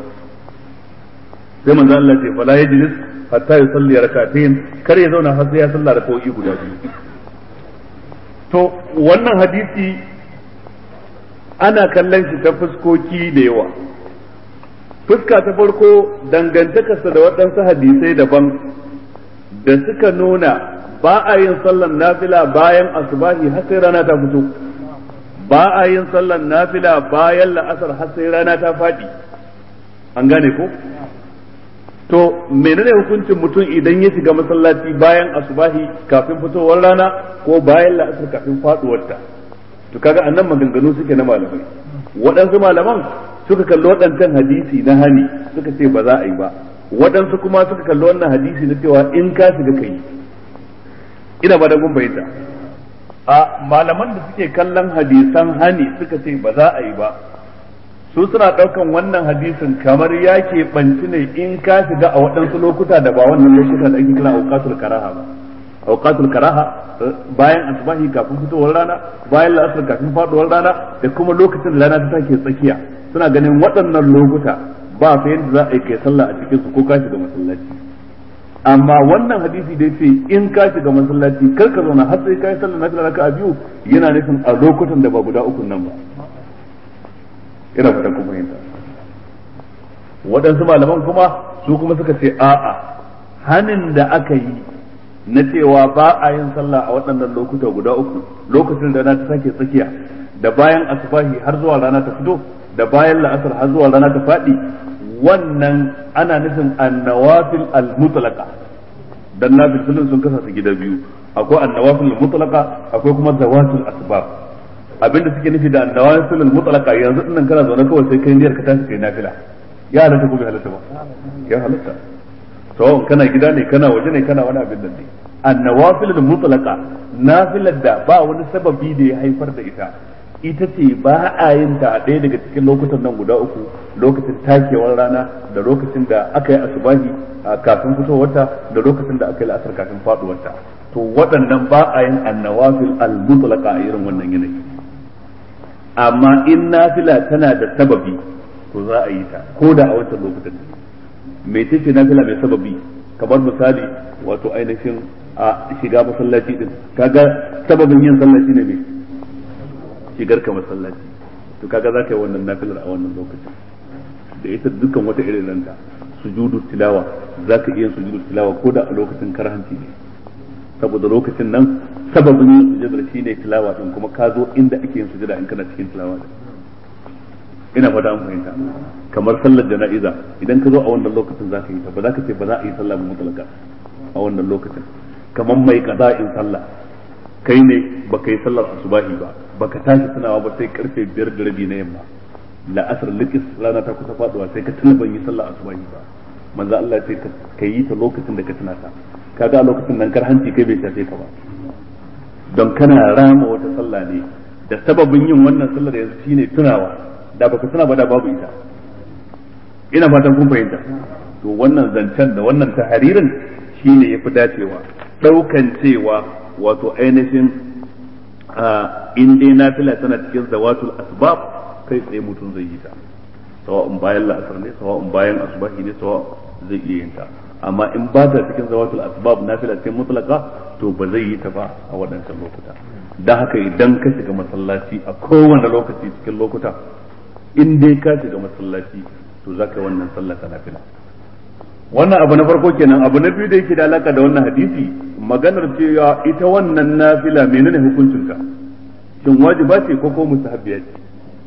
sai manzon Allah ya ce fala yajlis hatta yusalli rak'atayn kar ya zauna har sai ya salla rak'o'i guda biyu to wannan hadisi ana kallon shi ta fuskoki da yawa fuska ta farko dangantakarsa da waɗansu hadisai daban da suka nuna ba a yin sallan nafila bayan asubahi har sai rana ta fito ba a yin sallan nafila bayan la'asar har sai rana ta faɗi an gane ko to menene hukuncin mutum idan ya shiga masallaci bayan asubahi kafin fitowar rana ko bayan la'asar kafin faɗuwarta to kaga annan maganganu suke na malamai waɗansu malaman suka kalli waɗancan hadisi na hani suka ce ba za a yi ba waɗansu kuma suka kalli wannan hadisi na cewa in ka shiga kai ina ba da gun bayyana a malaman da suke kallon hadisan hani suka ce ba za a yi ba su suna ɗaukan wannan hadisin kamar ya ke banci ne in ka shiga a waɗansu lokuta da ba wannan lokuta da ake kira auqatul karaha ba auqatul karaha bayan asbahi kafin fitowar rana bayan la'asar kafin faduwar rana da kuma lokacin da rana ta take tsakiya suna ganin waɗannan lokuta ba fa yadda za a yi kai sallah a cikin su ko ka shiga masallaci amma wannan hadisi da yace in ka shiga masallaci kar ka zauna har sai ka yi sallah nafila raka'a biyu yana nufin a lokutan da ba guda uku nan ba ina fatan ku fahimta waɗansu malaman kuma su kuma suka ce a'a hanin da aka yi na cewa ba a yin sallah a waɗannan lokuta guda uku lokacin da rana ta sake tsakiya da bayan asubahi har zuwa rana ta fito da bayan la'asar har zuwa rana ta faɗi wannan ana nufin annawafil al-mutlaqa dan nafilin sun kasa su gida biyu akwai annawafil al-mutlaqa akwai kuma zawatul asbab abinda suke nufi da annawafil al-mutlaqa yanzu dinnan kana zaune kawai sai kai niyyar ka tashi kai nafila ya halatta ko bai halatta ba ya halatta to kana gida ne kana waje ne kana wani abin da ne annawafil al-mutlaqa nafilar da ba wani sababi da ya haifar da ita ita ce ba a yin ta a ɗaya daga cikin lokutan nan guda uku lokacin takewar rana da lokacin da aka yi asubahi kafin fitowarta da lokacin da aka yi la'asar kafin faduwarta to waɗannan ba a yin annawafil al-mutlaqa a irin wannan yanayi amma in nafila tana da sababi to za a yi ta ko da a wancan lokutan me ce nafila mai sababi kamar misali wato ainihin a shiga masallaci din kaga sababin yin sallaci ne mai shigar ka masallaci to kaga za ka yi wannan nafilar a wannan lokacin da ita dukkan wata irin ranta sujudu tilawa za ka iya sujudu tilawa ko da a lokacin karhanci ne saboda lokacin nan sababin yin sujudar shi ne tilawa din kuma ka zo inda ake yin sujada in kana cikin tilawa din ina fata an fahimta kamar sallar jana'iza idan ka zo a wannan lokacin za ka yi ta ba za ka ce ba za a yi sallah mutlaka a wannan lokacin kamar mai in sallah kai ne baka yi sallar asubahi ba baka tashi tunawa ba sai karfe biyar da rabi na yamma la'asar likis rana ta kusa faduwa sai ka tuna ban yi sallah asubahi ba manzo Allah sai ka yi ta lokacin da ka tuna ta kaga a lokacin nan kar hanci kai bai shafe ka ba don kana rama wata sallah ne da sababin yin wannan sallar yanzu shine tunawa da baka tuna ba da babu ita ina fatan kun fahimta to wannan zancen da wannan taharirin shine yafi dacewa daukan cewa wato ainihin in dai nafila tana cikin zawatul asbab kai tsaye mutum zai yi ta sawa'un bayan la'asar ne sawa'un bayan asubahi ne sawa zai iya yin ta amma in ba ta cikin zawatul asbab nafila cikin mutlaka to ba zai yi ta ba a waɗancan lokuta dan haka idan ka shiga masallaci a kowane lokaci cikin lokuta in dai ka shiga masallaci to za ka yi wannan sallah ta nafila wannan abu na farko kenan abu na biyu da yake da alaka da wannan hadisi maganar cewa ita wannan nafila menene hukuncinta shin wajiba ce ko ko mustahabbiya ce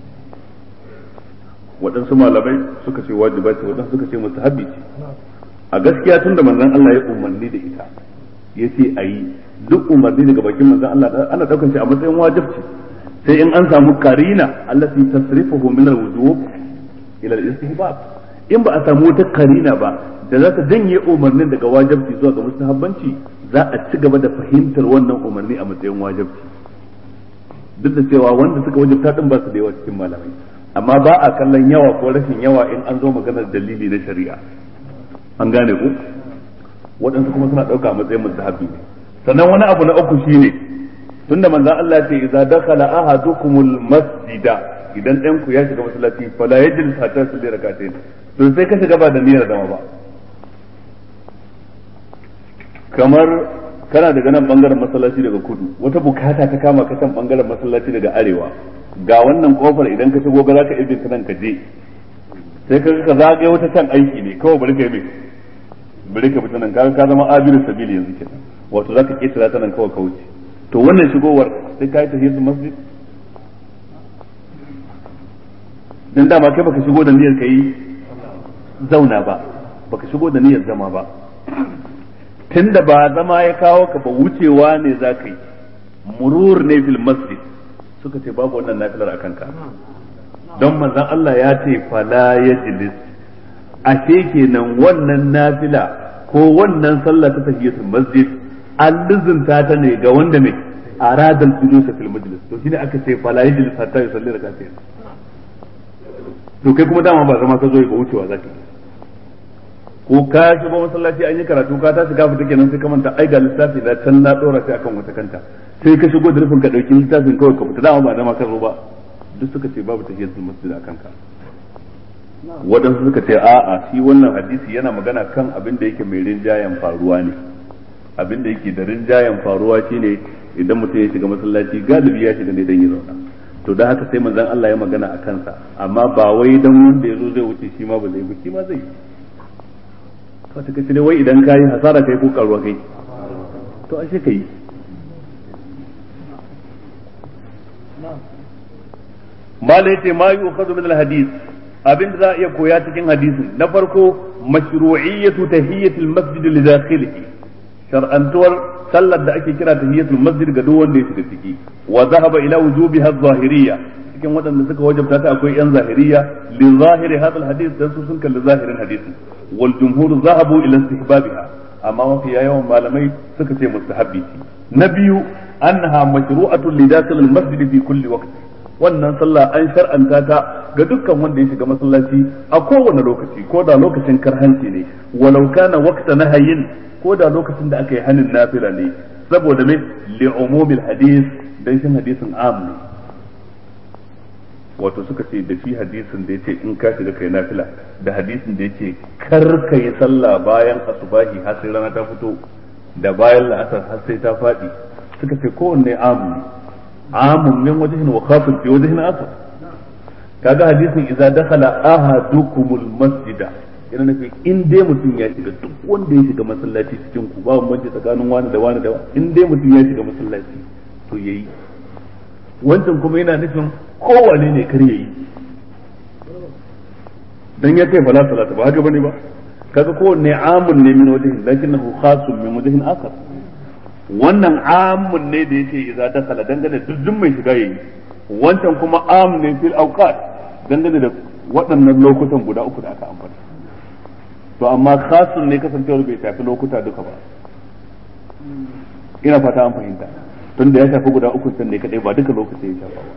waɗansu malamai suka ce wajiba ce waɗansu suka ce mustahabbi ce a gaskiya tun da manzon Allah ya umarni da ita ya ce a yi duk umarni daga bakin manzon Allah ana ɗaukar shi a matsayin wajibci sai in an samu karina allati tasrifuhu min al-wujub ila al-istihbab in ba a samu wata karina ba da za ta janye umarnin daga wajibci zuwa ga mustahabbanci za a ci gaba da fahimtar wannan umarni a matsayin wajibci duk da cewa wanda suka wajibta din ba su da yawa cikin malamai amma ba a kallon yawa ko rashin yawa in an zo maganar dalili na shari'a an gane ku waɗansu kuma suna ɗauka a matsayin mustahabbi ne sannan wani abu na uku shine tunda manzon Allah ce idza dakhala ahadukumul masjida idan ɗan ku ya shiga masallaci fala yajlis hatta yusalli rak'atayn to sai ka shiga ba da niyyar zama ba kamar kana daga nan bangaren masallaci daga kudu wata bukata ta kama ka can bangaren masallaci daga arewa ga wannan kofar idan ka shigo ga zaka ibin nan ka je sai ka ka zagaye wata can aiki ne kawai bari ka yi bari ka fita nan ka ka zama abiru sabili yanzu kenan wato zaka ketara ta nan kawai ka wuce to wannan shigowar sai ka yi tahiyatul masjid dan dama kai baka shigo da niyyar kai zauna ba baka shigo da niyyar zama ba tunda ba zama ya kawo ka ba wucewa ne za ka yi murur ne fil masjid suka ce babu wannan nafilar a kanka don manzon Allah ya ce fala yajlis ashe kenan wannan nafila ko wannan sallah ta tahiyatul masjid an lizinta ta ne ga wanda mai aradal julus fil majlis to shine aka ce fala yajlis hatta yusalli rak'atayn to kai kuma dama ba zama ka zo ba wucewa zaka ko ka shiga masallaci an yi karatu ka tashi ka fita kenan sai ka manta ai ga littafi da can na dora sai akan wata kanta sai ka shigo da rufin ka dauki littafin kawai ka fita dama ba dama ka zo ba duk suka ce babu tahiyatul masjid akan ka waɗansu suka ce a'a shi wannan hadisi yana magana kan abin da yake mai rinjayen faruwa ne abin da yake da rinjayen faruwa shine idan mutum ya shiga masallaci galibi ya shiga ne dan ya zauna to da haka sai manzon Allah ya magana a kansa amma ba wai dan wanda ya zo zai wuce shi ma ba zai ba shi ma zai to ta kace wai idan kai hasara kai ko karuwa kai to ashe kai malai ce ma yu'khadhu min al-hadith abin da za a iya koya cikin hadisin na farko mashru'iyyatu tahiyyatul masjid li dakhilihi shar'antuwar sallar da ake kira tahiyyatul masjid ga duk wanda ya shiga ciki wa zahaba ila wujubiha adh-dhahiriyya cikin waɗanda suka wajabta ta akwai yan zahiriyya li zahiri hadal hadith dan su sun kalli zahirin hadisin wal jumhur zahabu ila istihbabiha amma mafi yawan malamai suka ce mustahabbi na biyu annaha mashru'atun li dakhil al-masjid fi kulli waqt wannan sallah an shar'anta ta ga dukkan wanda ya shiga masallaci a kowane lokaci ko da lokacin karhanci ne walau kana waqta nahayin ko da lokacin da aka yi hanin nafila ne saboda me li umumil hadis dan shin hadisin am ne wato suka ce da shi hadisin da yace in ka shiga kai nafila da hadisin da yace kar ka yi sallah bayan asubahi har sai rana ta fito da bayan la'asar har sai ta faɗi suka ce kowanne am ne amun min wajhin wa khasun fi wajhin akhar kaga hadisin idza dakhala ahadukumul masjida yana nufi in dai mutum ya shiga duk wanda ya shiga masallaci cikin ku babu banci tsakanin wani da wani da in dai mutum ya shiga masallaci to yayi wancan kuma yana nufin kowane ne kar yayi dan ya kai fala salata ba haka bane ba kaga kowanne amun ne min wajhin lakinnahu khasun min wajhin akhar wannan amun ne da yake idza dakhala dangane duk mai shiga yayi wancan kuma amun ne fil awqat dangane da waɗannan lokutan guda uku da aka ambata to amma khasun ne kasancewar bai shafi lokuta duka ba ina fata an fahimta tun da ya shafi guda uku can ne kadai ba duka lokaci ya shafa ba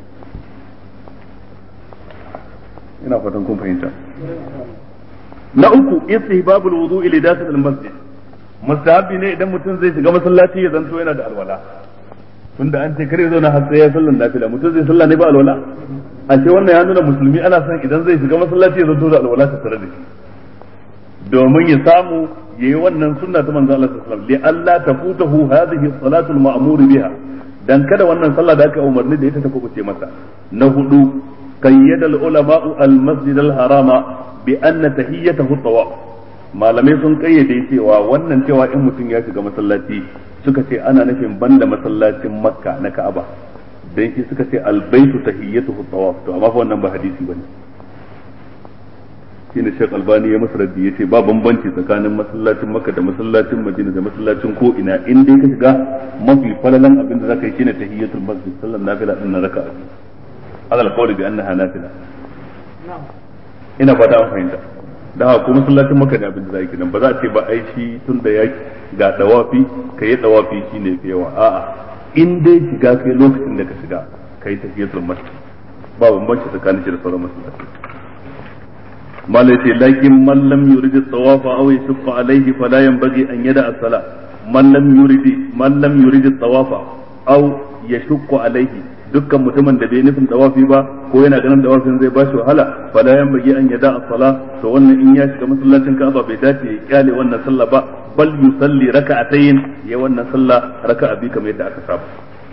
ina fatan kun fahimta na uku istihbabul wudu'i li dakhil al masjid mustahabi ne idan mutum zai shiga masallaci ya zanto yana da alwala tunda an ce kare zauna har sai ya sallan nafila mutum zai sallah ne ba alwala a ce wannan ya nuna musulmi ana son idan zai shiga masallaci ya zanto da alwala ta tare da shi domin ya samu yayi wannan sunna ta manzo Allah sallallahu alaihi wasallam li alla tafutahu hadhihi salatu al-ma'mur biha dan kada wannan sallah da aka umarni da ita ta kubuce masa na hudu qayyada al-ulama'u al-masjid al-harama bi anna tahiyyatahu tawaf malamai sun kayyade cewa wannan cewa in mutum ya shiga masallaci suka ce ana nufin banda masallacin makka na ka'aba dan shi suka ce al-baitu tahiyyatuhu tawaf to amma fa wannan ba hadisi bane shine Sheikh Albani ya masa raddi yace ba bambanci tsakanin masallacin Makka da masallacin Madina da masallacin ko ina in dai ka shiga mafi falalan abin da zaka yi shine tahiyatul masjid sallan nafila din raka'a hadal qawli bi annaha nafila ina fata an fahimta da haka ko masallacin Makka da abin da zaka yi nan ba za a ce ba ai shi tun da ya ga dawafi kai dawafi shine fi yawa a'a in dai shiga kai lokacin da ka shiga kai tahiyatul masjid ba bambanci tsakanin shi da sauran masallaci malai ce lakin man lam yurid at-tawaf aw yashqa alayhi fala yanbaghi an yada as-sala man lam yurid man lam yurid at-tawaf aw yashqa alayhi dukkan mutumin da bai nufin tawafi ba ko yana ganin tawafin zai bashi wahala fala yanbaghi an yada as-sala to wannan in ya shiga masallacin Ka'aba bai dace ya kyale wannan sallah ba bal yusalli raka'atayn ya wannan sallah raka'a bi kamar yadda aka saba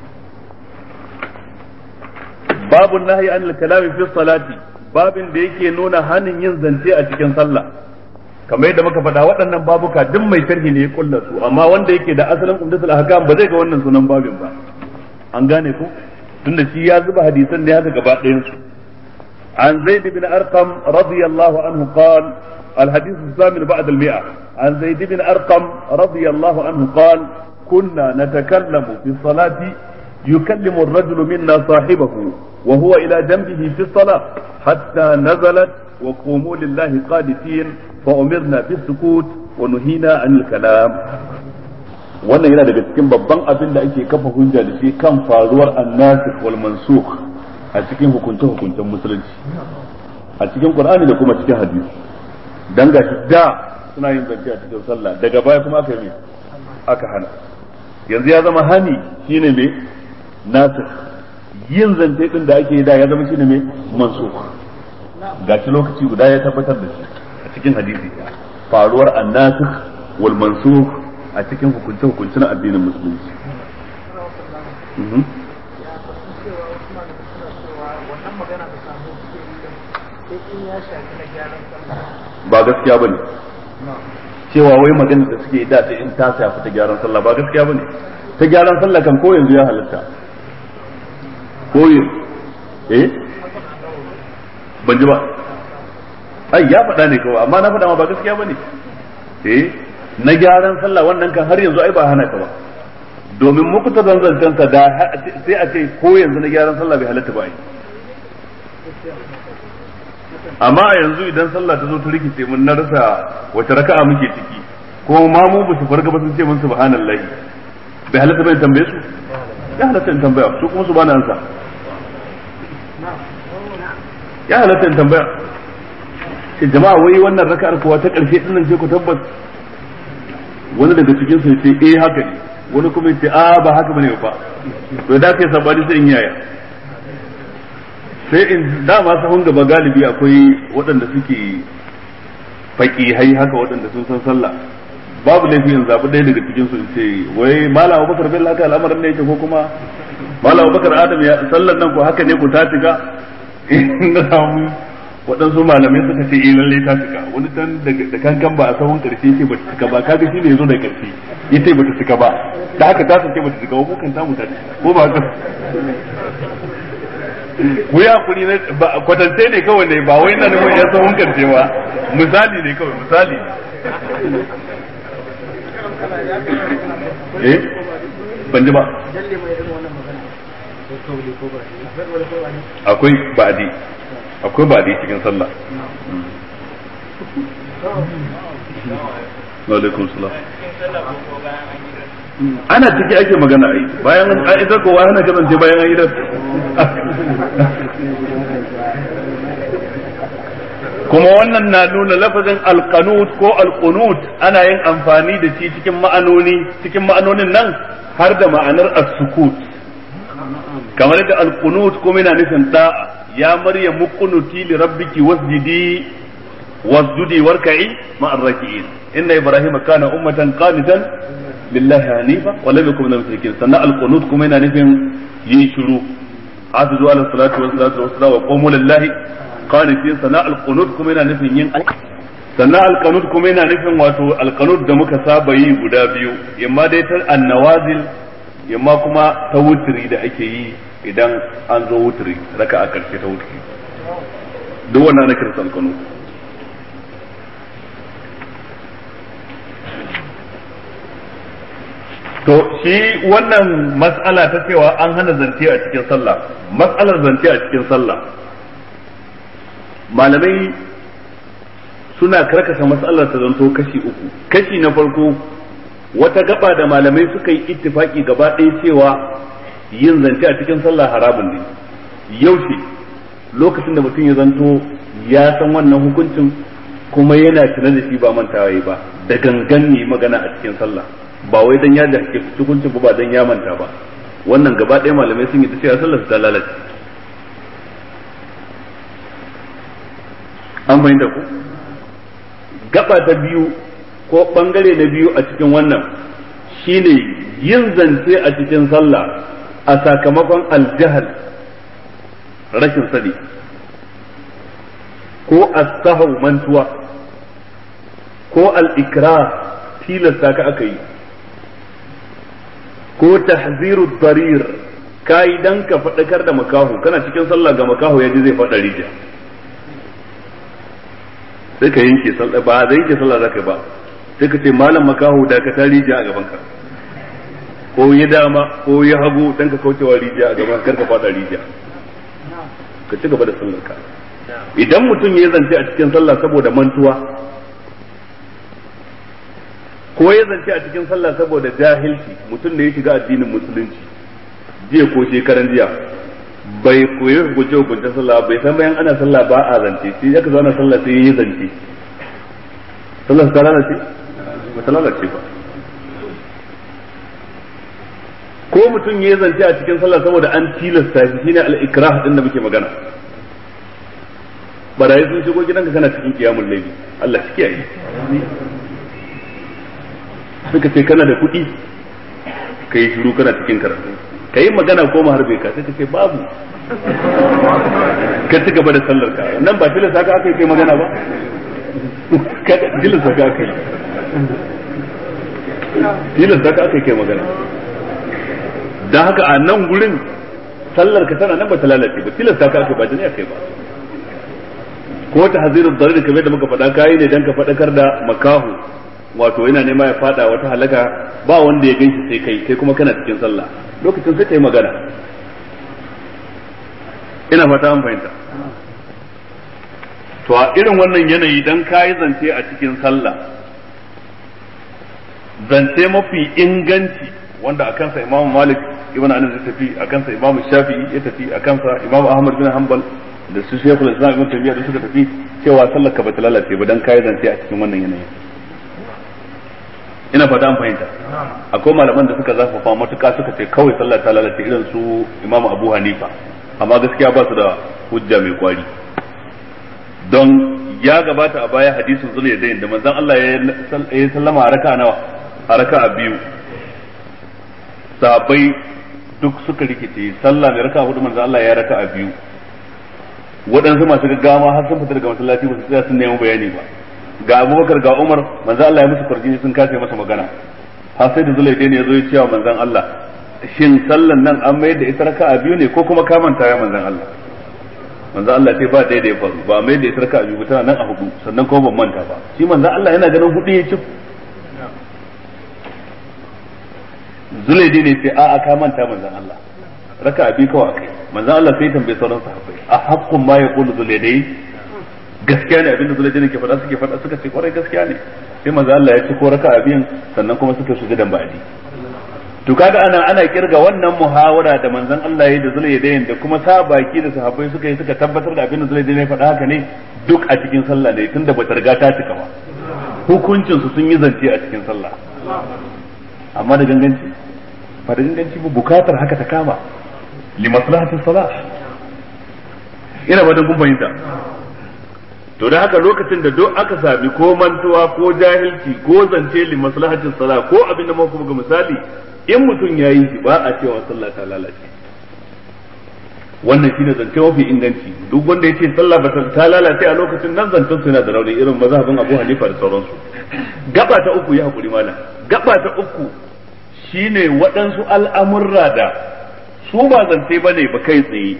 babu nahyi anil kalami fi salati babin da yake nuna hanin yin zance a cikin sallah kamar yadda muka faɗa waɗannan babuka duk mai sharhi ne ya kulla su amma wanda yake da asalin umdatul ahkam ba zai ga wannan sunan babin ba an gane ko tunda shi ya zuba hadisan ne haka gaba ɗayan su an zaid bin arqam radiyallahu anhu qal الحديث الثامن بعد المئة عن زيد بن أرقم رضي الله عنه قال كنا نتكلم في الصلاة يكلم الرجل منا صاحبه وهو إلى جنبه في الصلاة حتى نزلت وقوموا لله قادتين فأمرنا بالسكوت ونهينا عن الكلام wannan yana daga cikin babban abin da ake kafa hujja da shi kan faruwar annasikh wal mansukh a cikin hukunce hukuncen musulunci a cikin qur'ani da kuma cikin hadisi dan gashi da suna yin zance a cikin sallah daga baya kuma aka yi aka hana yanzu ya zama hani shine me nasikh yin zance din da ake yi da ya zama shine mai mansukh gashi lokaci guda ya tabbatar da shi a cikin hadisi faruwar annasikh wal mansukh a cikin hukunce hukuncen addinin musulunci ba gaskiya bane cewa wai magana da suke da ta in ta shafi ta gyaran sallah ba gaskiya bane ta gyaran sallah kan ko yanzu ya halatta ko eh ban ji ba ai ya faɗa ne kawai amma na faɗa ma ba gaskiya bane eh na gyaran sallah wannan kan har yanzu ai ba hana ka ba domin muku ta zanzancen sa da sai a ce ko yanzu na gyaran sallah bai halatta ba ai amma a yanzu idan sallah ta zo ta rikice mun na rasa wace raka'a muke ciki ko ma mu ba su farga ba sun ce mun subhanallahi bai halatta bai tambaye su ya halatta in tambaya su kuma su bani ansa ya halatta in tambaya ce jama'a wai wannan raka'ar kuwa ta ƙarshe din nan ce ku tabbas wani daga cikin su ce eh haka ne wani kuma ce a ba haka bane ba to da kai sabani sai in yaya sai in dama sahun gaba galibi akwai waɗanda suke faƙihai haka waɗanda sun san sallah babu laifi in zaɓi ɗaya daga cikin su in ce wai malam abubakar bin laka al'amarin ne yake ko kuma malam abubakar adam ya sallar nan ko haka ne ku ta shiga in na samu waɗansu malamai suka ce eh lalle ta shiga wani dan da kankan ba a sahun ƙarshe ce ba ta shiga ba kaga shi ne yazo da ƙarshe yace ba ta shiga ba da haka ta sake ba ta shiga ko kan ta mu ta ko ba haka ku yi hakuri na kwatance ne kawai ne ba wai na nufin ya sahun ƙarshe ba misali ne kawai misali eh ban ji ba akwai ba'adi akwai ba dai cikin sallah wa alaikum salam ana ciki ake magana ai bayan an idar kowa hana kasance bayan an idar kuma wannan na nuna lafazin alqanut ko alqunut ana yin amfani da shi cikin ma'anoni cikin ma'anonin nan har da ma'anar as-sukut kamar da alqunut kuma yana nufin da'a ya maryam muqnuti li rabbiki wasjidi wasjudi warka'i ma'ar raki'in inna ibrahima kana ummatan qanitan lillahi hanifa wa lam yakun minal mushrikin sannan alqunut kuma yana nufin yin shiru hafizu ala salatu wa salatu wa salam wa qumu lillahi qanitin sannan alqunut kuma yana nufin yin sannan alqanut kuma yana nufin wato alqanut da muka saba yi guda biyu imma dai ta annawazil imma kuma ta wutri da ake yi idan an zo wutri raka a karshe ta wutri duk wannan ana kiransa alqanut to shi wannan mas'ala ta cewa an hana zance a cikin sallah mas'alar zance a cikin sallah malamai suna karkasa mas'alar ta zanto kashi uku kashi na farko wata gaba da malamai suka yi ittifaki gaba ɗaya cewa yin zance a cikin sallah haramun ne yaushe lokacin da mutum ya zanto ya san wannan hukuncin kuma yana tuna da shi ba mantawa ba da gangan ne magana a cikin sallah ba wai dan ya da hukuncin ba dan ya manta ba wannan gaba ɗaya malamai sun yi ta cewa sallar ta lalace an fahimta ku gaba ta biyu ko bangare na biyu a cikin wannan shine yin zance a cikin sallah a sakamakon aljahal rashin sani ko as-sahw mantuwa ko al-ikra tilasta ka aka yi ko tahziru darir kai dan ka faɗakar da makaho kana cikin sallah ga makaho ya ji zai faɗa rijiya sai ka yanke sallah ba zai yanke sallah zaka ba sai ka ce malam makaho da ka ta rijiya a gaban ka ko ya dama ko ya hagu dan ka kaucewa rijiya a gaban kar ka faɗa rijiya ka ci gaba da sallar ka idan mutum ya zance a cikin sallah saboda mantuwa ko ya zance a cikin sallah saboda jahilci mutum da ya shiga addinin musulunci jiya ko shekaran jiya bai koyi hukunce hukuncen sallah bai san bayan ana sallah ba a zance sai aka zo ana sallah sai ya yi zance sallah ta lalace ba ta lalace ba ko mutum ya zance a cikin sallah saboda an tilasta shi shine al-ikrah din da muke magana barayi sun shigo gidanka kana cikin kiyamul laifi Allah shi kiyaye suka ce kana da kuɗi ka yi shiru kana cikin karatu ka yi magana ko ma harbe ka sai ka ce babu ka ci gaba da sallar ka nan ba tilasta ka aka yi kai magana ba ka tilasta ka aka yi tilasta ka aka yi kai magana don haka a nan gurin sallar ka tana nan ba ta lalace ba tilasta ka aka ba jini aka yi ba ko ta hazirin darir kamar da muka faɗa kayi ne dan ka faɗakar da makahu wato yana nema ya fada wata halaka ba wanda ya ganshi sai kai kai kuma kana cikin sallah lokacin sai kai magana ina fata an fahimta to a irin wannan yanayi dan kayi zance a cikin sallah zance mafi inganci wanda a kansa imamu malik ibn anas ya tafi a kansa imamu shafi'i ya tafi a kansa imamu ahmad bin hanbal da su shekul islam ibn taymiyyah da suka tafi cewa sallar ka bata lalace ba dan kayi zance a cikin wannan yanayin ina fata an fahimta akwai malaman da suka zafafa matuka suka ce kawai sallah ta lalace irin su imamu abu hanifa amma gaskiya ba su da hujja mai kwari don ya gabata a baya hadisin zulai da da manzon Allah ya sallama a raka nawa a raka a biyu sahabbai duk suka rikice sallah mai raka hudu manzon Allah ya raka a biyu waɗansu masu gaggawa har sun fita daga masallaci ba su tsaya sun nemi bayani ba ga abubakar ga umar manzan Allah ya musu kwarjini sun kace masa magana har sai da zulai ne ya zo ya cewa manzan Allah shin sallan nan an mayar da ita raka'a biyu ne ko kuma ka manta ya manzan Allah manzan Allah sai ba ɗaya da ya faru ba mai da ita raka'a biyu tana nan a hudu sannan kuma ban manta ba shi manzan Allah yana ganin hudu ya ci zulai ne sai a'a ka manta manzan Allah raka abi kawai akai manzon Allah sai tambaye sauran sahabbai a haqqun ma yaqulu zulaydayn gaskiya ne abinda zulaydayn ke faɗa suke faɗa suka ce kwarai gaskiya ne sai manzon Allah ya ci ko raka abin sannan kuma suka sujudan ba'di to kaga ana ana kirga wannan muhawara da manzon Allah ya yi da zulaydayn da kuma sa baki da sahabbai suka yi suka tabbatar da abinda zulaydayn ya faɗa haka ne duk a cikin sallah ne tunda bata riga ta cika ba hukuncin su sun yi zance a cikin sallah amma da ganganci ba da ganganci ba bukatar haka ta kama li maslahatin salah ina ba da kun fahimta to da haka lokacin da duk aka sami ko mantuwa ko jahilci ko zance li maslahatin salah ko abin da muka ga misali in mutum ya yi shi ba a cewa sallah ta lalace wannan shine zance mafi inganci duk wanda ya ce sallah ba ta lalace a lokacin nan zancen su yana da rauni irin mazhabin Abu Hanifa da sauransu gaba ta uku ya hakuri malam gaba ta uku shine waɗansu al'amurra da su ba zance ba ne ba kai tsaye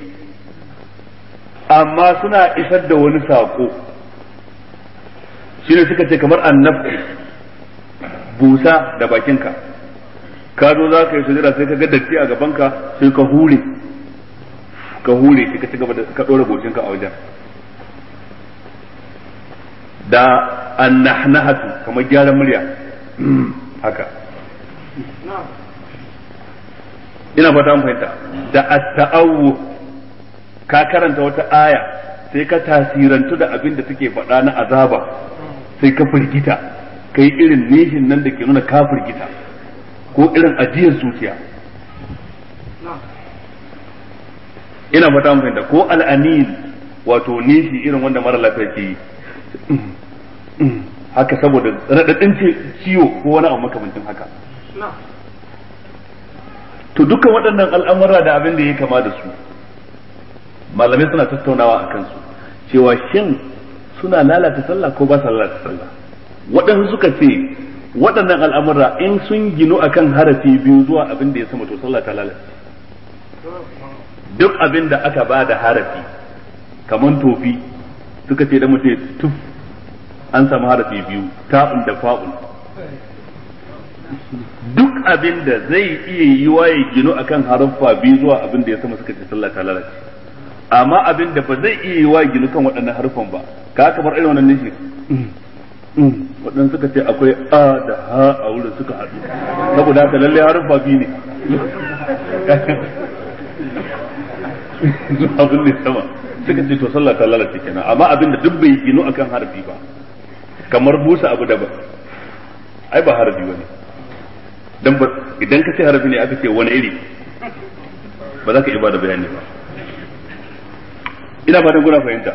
amma suna isar da wani saƙo shine suka ce kamar annab busa da bakinka ka zo za ka yi sujada sai ka ga datti a gabanka sai ka hure ka hure sai ka ci gaba da ka ɗora gocinka a wajen da annahnahatu kamar gyaran murya haka ina fata an fahimta da at-ta'awwu ka karanta wata aya sai ka tasirantu da abin da take faɗa na azaba sai ka firgita kai irin nishin nan da ke nuna ka firgita ko irin ajiyar zuciya ina fata an fahimta ko al'anil wato nishi irin wanda mara lafiya ke yi haka saboda raɗaɗin ciwo ko wani abu makamancin haka to dukkan waɗannan al'amura da abin da ya kama da su malamai suna tattaunawa a kansu cewa shin suna lalata sallah ko ba su lalata sallah waɗansu suka ce waɗannan al'amura in sun ginu akan harafi biyu zuwa abin da ya sama to sallah ta lalace duk abin da aka ba da harafi kamar tofi suka ce da mutum tuf an samu harafi biyu ta'un da fa'un duk abin da zai iya yi waye gino akan haraffa biyu zuwa abin da ya sama suka ce sallah ta lalace amma abin da ba zai iya yi waye gino kan waɗannan harfan ba ka kamar irin wannan nishi waɗannan suka ce akwai a da ha a wurin suka haɗu saboda haka lallai haraffa biyu ne zuwa abin da sama suka ce to sallah ta lalace kenan amma abin da duk bai gino akan harafi ba kamar busa abu daban ai ba harafi bane dan ba idan ka ce harafi ne aka ce wani iri ba za ka ibada bayani ba ina fatan kuna fahimta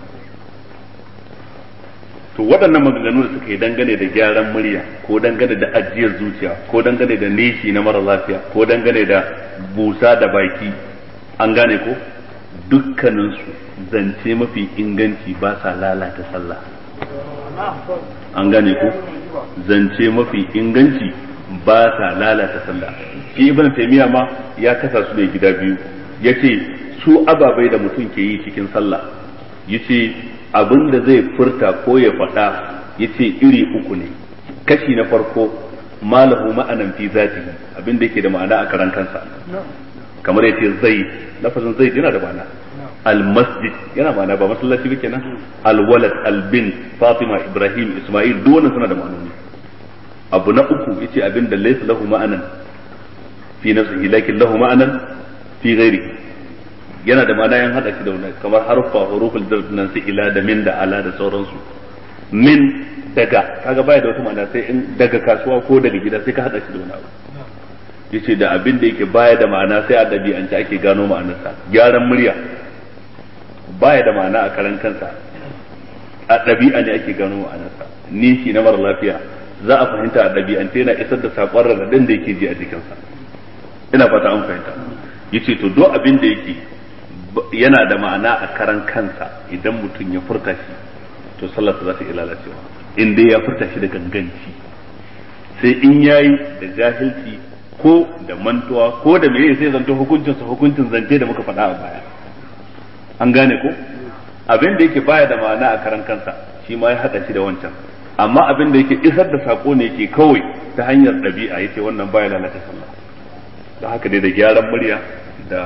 to waɗannan maganganu da suka yi dangane da gyaran murya ko dangane da ajiyar zuciya ko dangane da nishi na mara lafiya ko dangane da busa da baki an gane ko dukkaninsu zance mafi inganci ba sa lalata sallah an gane ko zance mafi inganci ba sa lalata sallah shi ibn taymiya ma ya kasa su da gida biyu yace su ababai da mutum ke yi cikin sallah yace abin da zai furta ko ya faɗa yace iri uku ne kashi na farko malahu ma'anan fi zatihi abin da yake da ma'ana a karan kansa kamar yace zai lafazin zai yana da ma'ana almasjid yana ma'ana ba masallaci ba kenan alwalad albin fatima ibrahim isma'il duk wannan suna da ma'anoni abu na uku yace abin da laysa lahu ma'anan fi nafsihi lakin lahu ma'anan fi ghairi yana da ma'ana yan hada shi da wannan kamar harfa huruful jar nan su ila da min da ala da sauransu min daga kaga baya da wata ma'ana sai in daga kasuwa ko daga gida sai ka hada shi da wani abu yace da abin da yake baya da ma'ana sai a ɗabi'ance ake gano ma'anarsa gyaran murya baya da ma'ana a karan kansa a ɗabi'a ne ake gano ma'anarsa nishi na mara lafiya za a fahimta a ɗabi'ance yana isar da saƙon raɗaɗin da yake ji a jikinsa ina fata an fahimta yace to duk abin da yake yana da ma'ana a karan kansa idan mutum ya furta shi to sallarsa za ta iya lalacewa in dai ya furta shi da ganganci sai in yayi da jahilci ko da mantuwa ko da meye sai zanto hukuncin sa hukuncin zance da muka faɗa a baya an gane ko abin da yake baya da ma'ana a karan kansa shi ma ya hada shi da wancan amma abin da yake isar da sako ne yake kawai ta hanyar ɗabi'a yace wannan baya lalata sallah da haka dai da gyaran murya da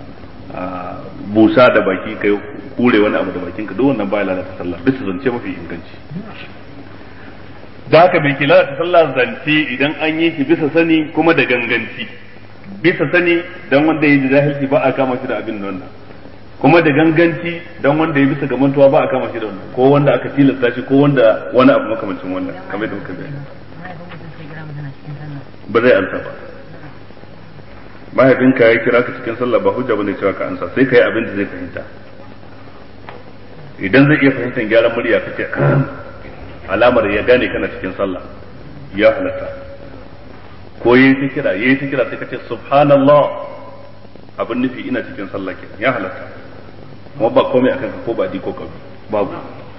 busa da baki kai hure wani abu da bakin ka duk wannan baya lalata sallah bisa zance mafi inganci da haka bai ke lalata sallah zance idan an yi shi bisa sani kuma da ganganci bisa sani dan wanda ya ji jahilci ba a kama shi da abin wannan kuma da ganganci dan wanda ya bisa ga mantuwa ba a kama shi da wannan ko wanda aka tilasta shi ko wanda wani abu makamancin wannan kamar yadda muka bayani ba zai ansa ba mahaifinka ya kira ka cikin sallah ba hujja bane cewa ka ansa sai ka yi abin da zai fahimta idan zai iya fahimtar gyaran murya kace alamar ya gane kana cikin sallah ya halatta ko yayi ta kira yayi ta kira sai kace subhanallah abin nufi ina cikin sallah kenan ya halatta kuma ba komai akan ka ko ba di ko kabi babu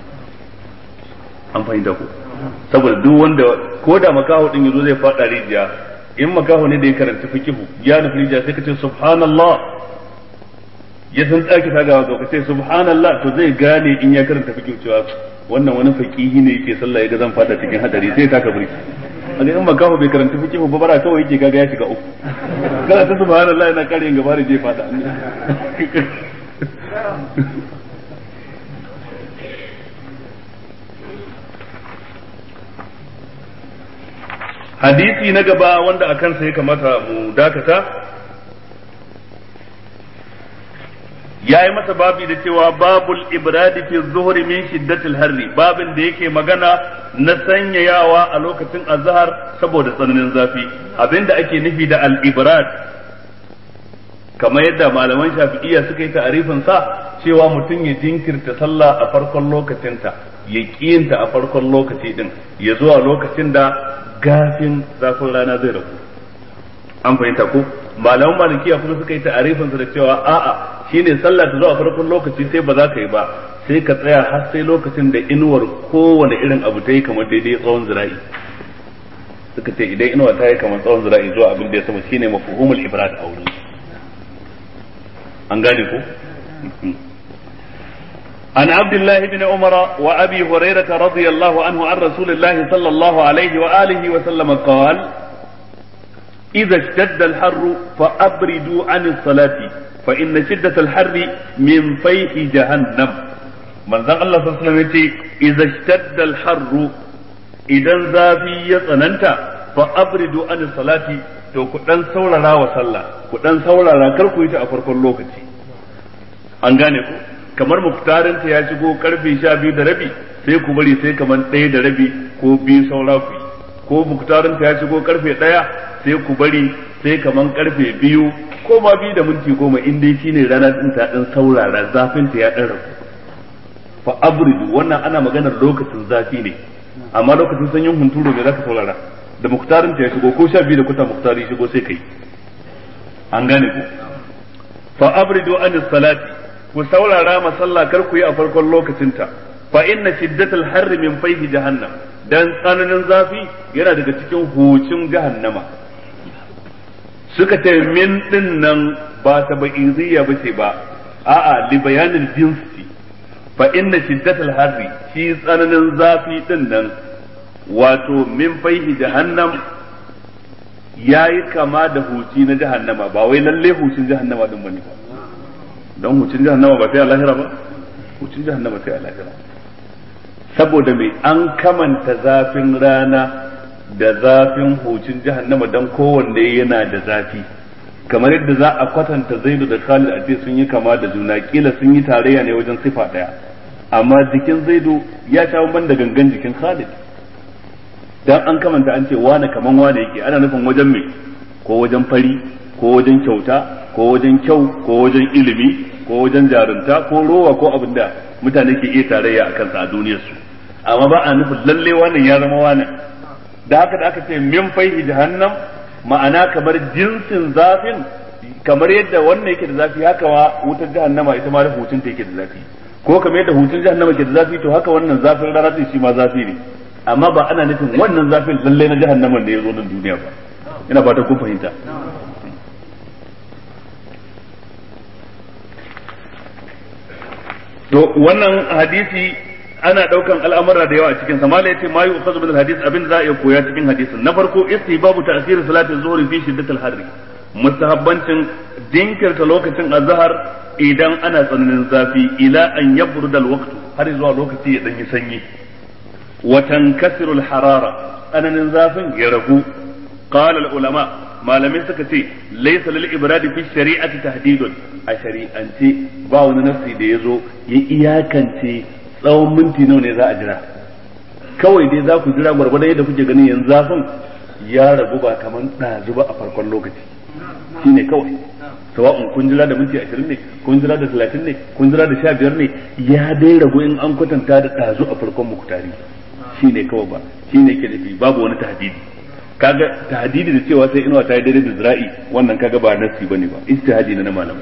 an fahimta ko saboda duk wanda ko da makaho din yazo zai fada rijiya in makaho ne da ya karanta fikihu ya nufi rijiya sai kace subhanallah ya san tsaki ta gawa ka ce subhanallah to zai gane in ya karanta fikihu cewa wannan wani fakihi ne yake sallah ya ga zan fada cikin hadari sai taka burki a in makaho bai karanta fikihu ba bara kawai yake kaga ya shiga uku kana ta subhanallah yana kare gaba da zai fada hadisi na gaba wanda a kansa ya kamata mu dakata ya yi masa babi da cewa babul ibradi fi zuhri min shiddatil harri babin da yake magana na sanyayawa a lokacin azhar saboda tsananin zafi abinda ake nufi da al ibrad kamar yadda malaman shafi'iyya suka yi ta'arifin sa cewa mutum ya jinkirta sallah a farkon lokacinta ya kiyinta a farkon lokaci din ya zuwa lokacin da gafin zafin rana zai rabu an fahimta ko malaman malikiya kuma suka yi ta'arifin da cewa a'a shine sallah ta zuwa farkon lokaci sai ba za ka yi ba sai ka tsaya har sai lokacin da inuwar kowane irin abu ta yi kamar daidai tsawon zira'i suka ce idan inuwa ta yi kamar tsawon zira'i zuwa abin da ya sama shine mafhumul ibrad a wurin an gane ko عن عبد الله بن عمر وابي هريره رضي الله عنه عن رسول الله صلى الله عليه واله وسلم قال اذا اشتد الحر فابردوا عن الصلاه فان شده الحر من فيح جهنم من ذا الله صلى الله عليه وسلم اذا اشتد الحر اذا زافي يتسننت فابردوا عن الصلاه to ku dan saurara wa sallah ku dan saurara kar ku yi ta a farkon lokaci an gane ku kamar muktarinta ya shigo karfe sha biyu da rabi sai ku bari sai kamar ɗaya da rabi ko biyu saura ku ko muktarinta ya shigo karfe ɗaya sai ku bari sai kamar karfe biyu ko ma biyu da minti goma in dai shine rana din ta dan saurara zafin ta ya dan rabu fa abridu wannan ana maganar lokacin zafi ne amma lokacin sanyin hunturu me zaka saurara da muktarinta ya shigo ko sha biyu da kuta muktari shigo sai kai an gane ku fa abridu anis salati ku saurara ma sallah kar ku yi a farkon lokacinta fa inna shiddatal harri min fayhi jahannam dan tsananin zafi yana daga cikin hucin jahannama suka ce min din nan ba ta ba'iziyya ba ce ba a'a li bayanin jinsi fa inna shiddatal harri shi tsananin zafi din nan wato min fayhi jahannam yayi kama da huci na jahannama ba wai lalle hucin jahannama din bane ba don hucin jahannama ba sai a lahira ba hucin jahannama sai a lahira saboda mai an kamanta zafin rana da zafin hucin jahannama don kowanne yana da zafi kamar yadda za a kwatanta zaidu da khalid a ce sun yi kama da juna kila sun yi tarayya ne wajen sifa daya amma jikin zaidu ya sha ban da gangan jikin khalid dan an kamanta an ce wane kaman wane yake ana nufin wajen mai ko wajen fari ko wajen kyauta ko wajen kyau ko wajen ilimi ko wajen jarunta ko rowa ko abin da mutane ke iya tarayya a kansa a duniyarsu amma ba a nufin lalle wannan ya zama wannan da haka da aka ce min faihi jahannam ma'ana kamar jinsin zafin kamar yadda wannan yake da zafi haka wa wutar jahannama ita ma da hutun ta yake da zafi ko kamar yadda hutun jahannama ke da zafi to haka wannan zafin rana din shi ma zafi ne amma ba ana nufin wannan zafin lalle na jahannaman da ya zo nan duniya ba ina fatan kun fahimta to wannan hadisi ana daukan al'amura da yawa cikin sa mala yace ma yu'khadhu bil hadith abin za a iya koya cikin hadisin na farko istihbabu ta'khir salati zuhri fi shiddatil harri mustahabbancin dinkirta lokacin azhar idan ana tsananin zafi ila an yabruda alwaqtu har zuwa lokaci ya danyi sanyi wa tankasiru alharara tsananin zafin ya ragu qala ulama malamai suka ce laysa lil ibradi fi shari'ati tahdidun a shari'ance ba wani nafsi da yazo ya iyakance tsawon minti nawa ne za a jira kawai dai za ku jira gwargwadon yadda kuke ganin yanzu zafin ya ragu ba kamar ɗazu ba a farkon lokaci shine kawai sawa'un kun jira da minti ashirin ne kun jira da talatin ne kun jira da sha biyar ne ya dai ragu in an kwatanta da ɗazu a farkon muktari shine kawai ba shine ke nufi babu wani tahdidi kaga tahdidi da cewa sai inuwa ta yi daidai da zira'i wannan kaga ba nasi bane ba ijtihadi na malamai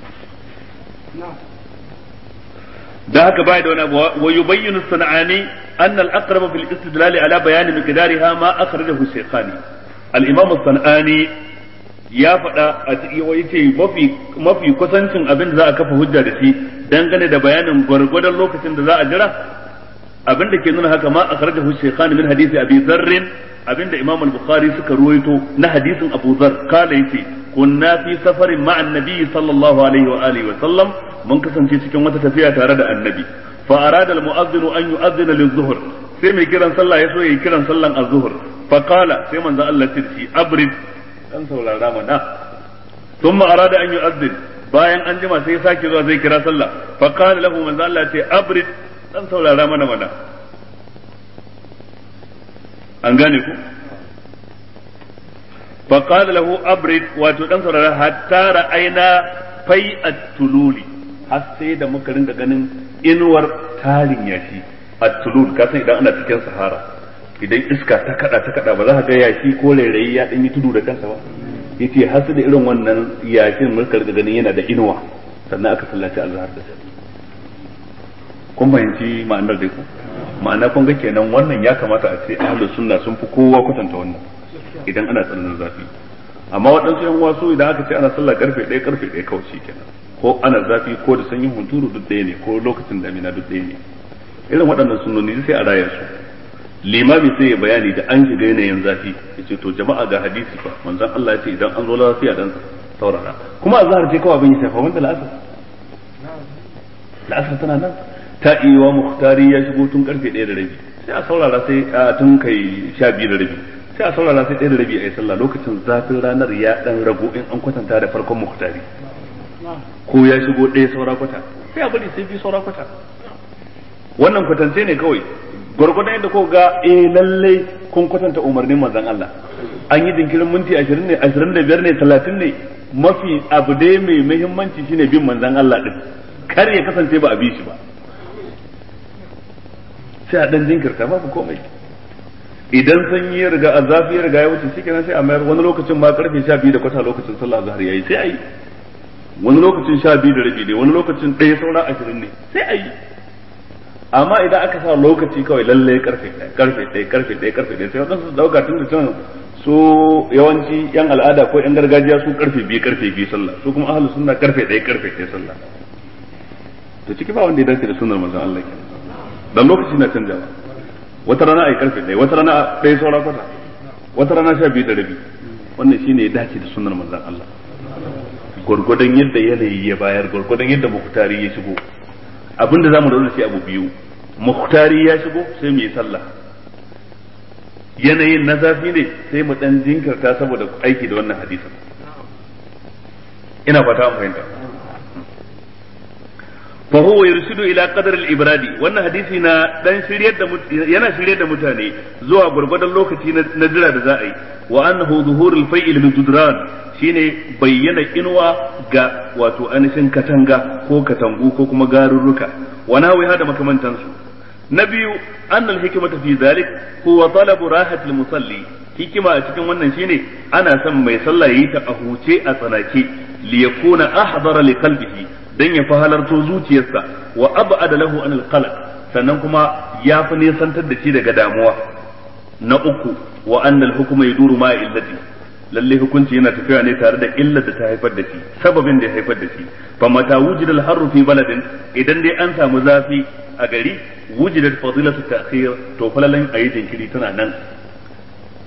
da haka bai da wani abu wa yubayyinu sana'ani an al-aqrab fil istidlal ala bayan miqdariha ma akhrajahu shaykhani al-imam sanani ya faɗa a cikin wai ce mafi mafi kusancin abin da za a kafa hujja da shi dangane da bayanin gwargwadon lokacin da za a jira abin da ke nuna haka ma akhrajahu shaykhani min hadisi abi dharr abin da imam al-bukhari suka ruwaito na hadisin abu dharr kala yace kunna fi safarin ma'an nabi sallallahu alaihi wa alihi wa sallam mun kasance cikin wata tafiya tare da annabi fa arada al-mu'adhdhin an yu'adhdhina liz-zuhr sai mai kiran sallah ya so yayi kiran sallan az-zuhr fa qala sai manzo Allah ya ce abrid dan saurara mana thumma arada an yu'adhdhin bayan an jima sai ya sake zuwa zai kira sallah fa qala lahu manzo Allah ya ce abrid dan saurara mana mana an gane ku fa qala lahu abrid wato dan saurara hatta ra'ayna fai'at tululi har sai da muka ringa ganin inuwar tarin yashi at-tulul ka san idan ana cikin sahara idan iska ta kada ta kada ba za ka ga yashi ko rairayi ya dan yi tudu da kansa ba yace har sai da irin wannan yashin muka ringa ganin yana da inuwa sannan aka sallaci azhar da shi kun fahimci ma'anar da ku ma'ana kun ga kenan wannan ya kamata a ce ahlus sunna sun fi kowa kwatanta wannan idan ana tsananin zafi amma waɗansu yan wasu idan aka ce ana sallah karfe ɗaya karfe ɗaya kawai shi kenan ko ana zafi ko da sanyin hunturu duk ɗaya ne ko lokacin damina duk ɗaya ne irin waɗannan sunnoni sai a raya su limami sai ya bayani da an shiga yanayin zafi ya ce to jama'a ga hadisi fa manzon Allah ya ce idan an zo lafiya dan saurara kuma azhar ce kawai abin ya shafa wanda la'asar la'asar tana nan ta iya muhtari ya shigo tun karfe ɗaya da rabi sai a saurara sai a tun kai sha biyu da rabi sai a saurara sai ɗaya da rabi a yi sallah lokacin zafin ranar ya ɗan ragu in an kwatanta da farkon muhtari ko ya shigo ɗaya saura kwata sai a bari sai biyu saura kwata wannan kwatance ne kawai gwargwadon yadda ko ga eh lallai kun kwatanta umarnin manzon Allah an yi jinkirin minti ashirin ne ashirin da biyar ne talatin ne mafi abu dai mai muhimmanci shine bin manzon Allah din kar ya kasance ba a bi shi ba sai a dan jinkirta babu komai idan sanyi ya riga a zafi ya riga ya wuce shi kenan sai a mayar wani lokacin ma karfe sha biyu da kwata lokacin sallah azhar yayi sai a yi wani lokacin sha biyu da rabi ne wani lokacin ɗaya saura ashirin ne sai a yi amma idan aka sa lokaci kawai lallai karfe ɗaya karfe ɗaya karfe ɗaya karfe ɗaya sai waɗansu su ɗauka tun da can su yawanci yan al'ada ko yan gargajiya su karfe biyu karfe biyu sallah su kuma ahlus sunna karfe ɗaya karfe ɗaya sallah to ciki ba wanda ya dace da sunnar manzon Allah kenan dan lokaci na canjawa wata rana ai karfe ɗaya wata rana ɗaya saura kwata wata rana sha biyu da rabi wannan shine ya dace da sunnar manzon Allah gwargwadon yadda yanayi ya bayar gwargwadon yadda muhtari ya shigo abinda zamu da shi abu biyu muhtari ya shigo sai mu yi sallah yanayin na zafi ne sai mu dan jinkirta saboda aiki da wannan hadisin ina fata an fahimta fa huwa yurshidu ila qadar al-ibradi wannan hadisi na dan shiryar da yana shiryar da mutane zuwa gurgurdan lokaci na jira da za a yi wa annahu zuhur al-fa'il min shine bayyana inuwa ga wato anishin katanga ko katangu ko kuma garurruka wa nawi hada makamantansu na biyu annal hikmata fi zalik huwa talabu rahati al-musalli hikima a cikin wannan shine ana son mai sallah yayi ta a huce a tsanake li yakuna ahdara li qalbihi dan ya fi halarto zuciyarsa wa ab'ada lahu an al sannan kuma ya fi nisantar da shi daga damuwa na uku wa annal hukuma yaduru ma illati lalle hukunci yana tafiya ne tare da illar da ta haifar da shi sababin da ya haifar da shi fa mata wujida al-harru fi baladin idan dai an samu zafi a gari wujidat fadilatu ta'khir to falalan ayi jinkiri tana nan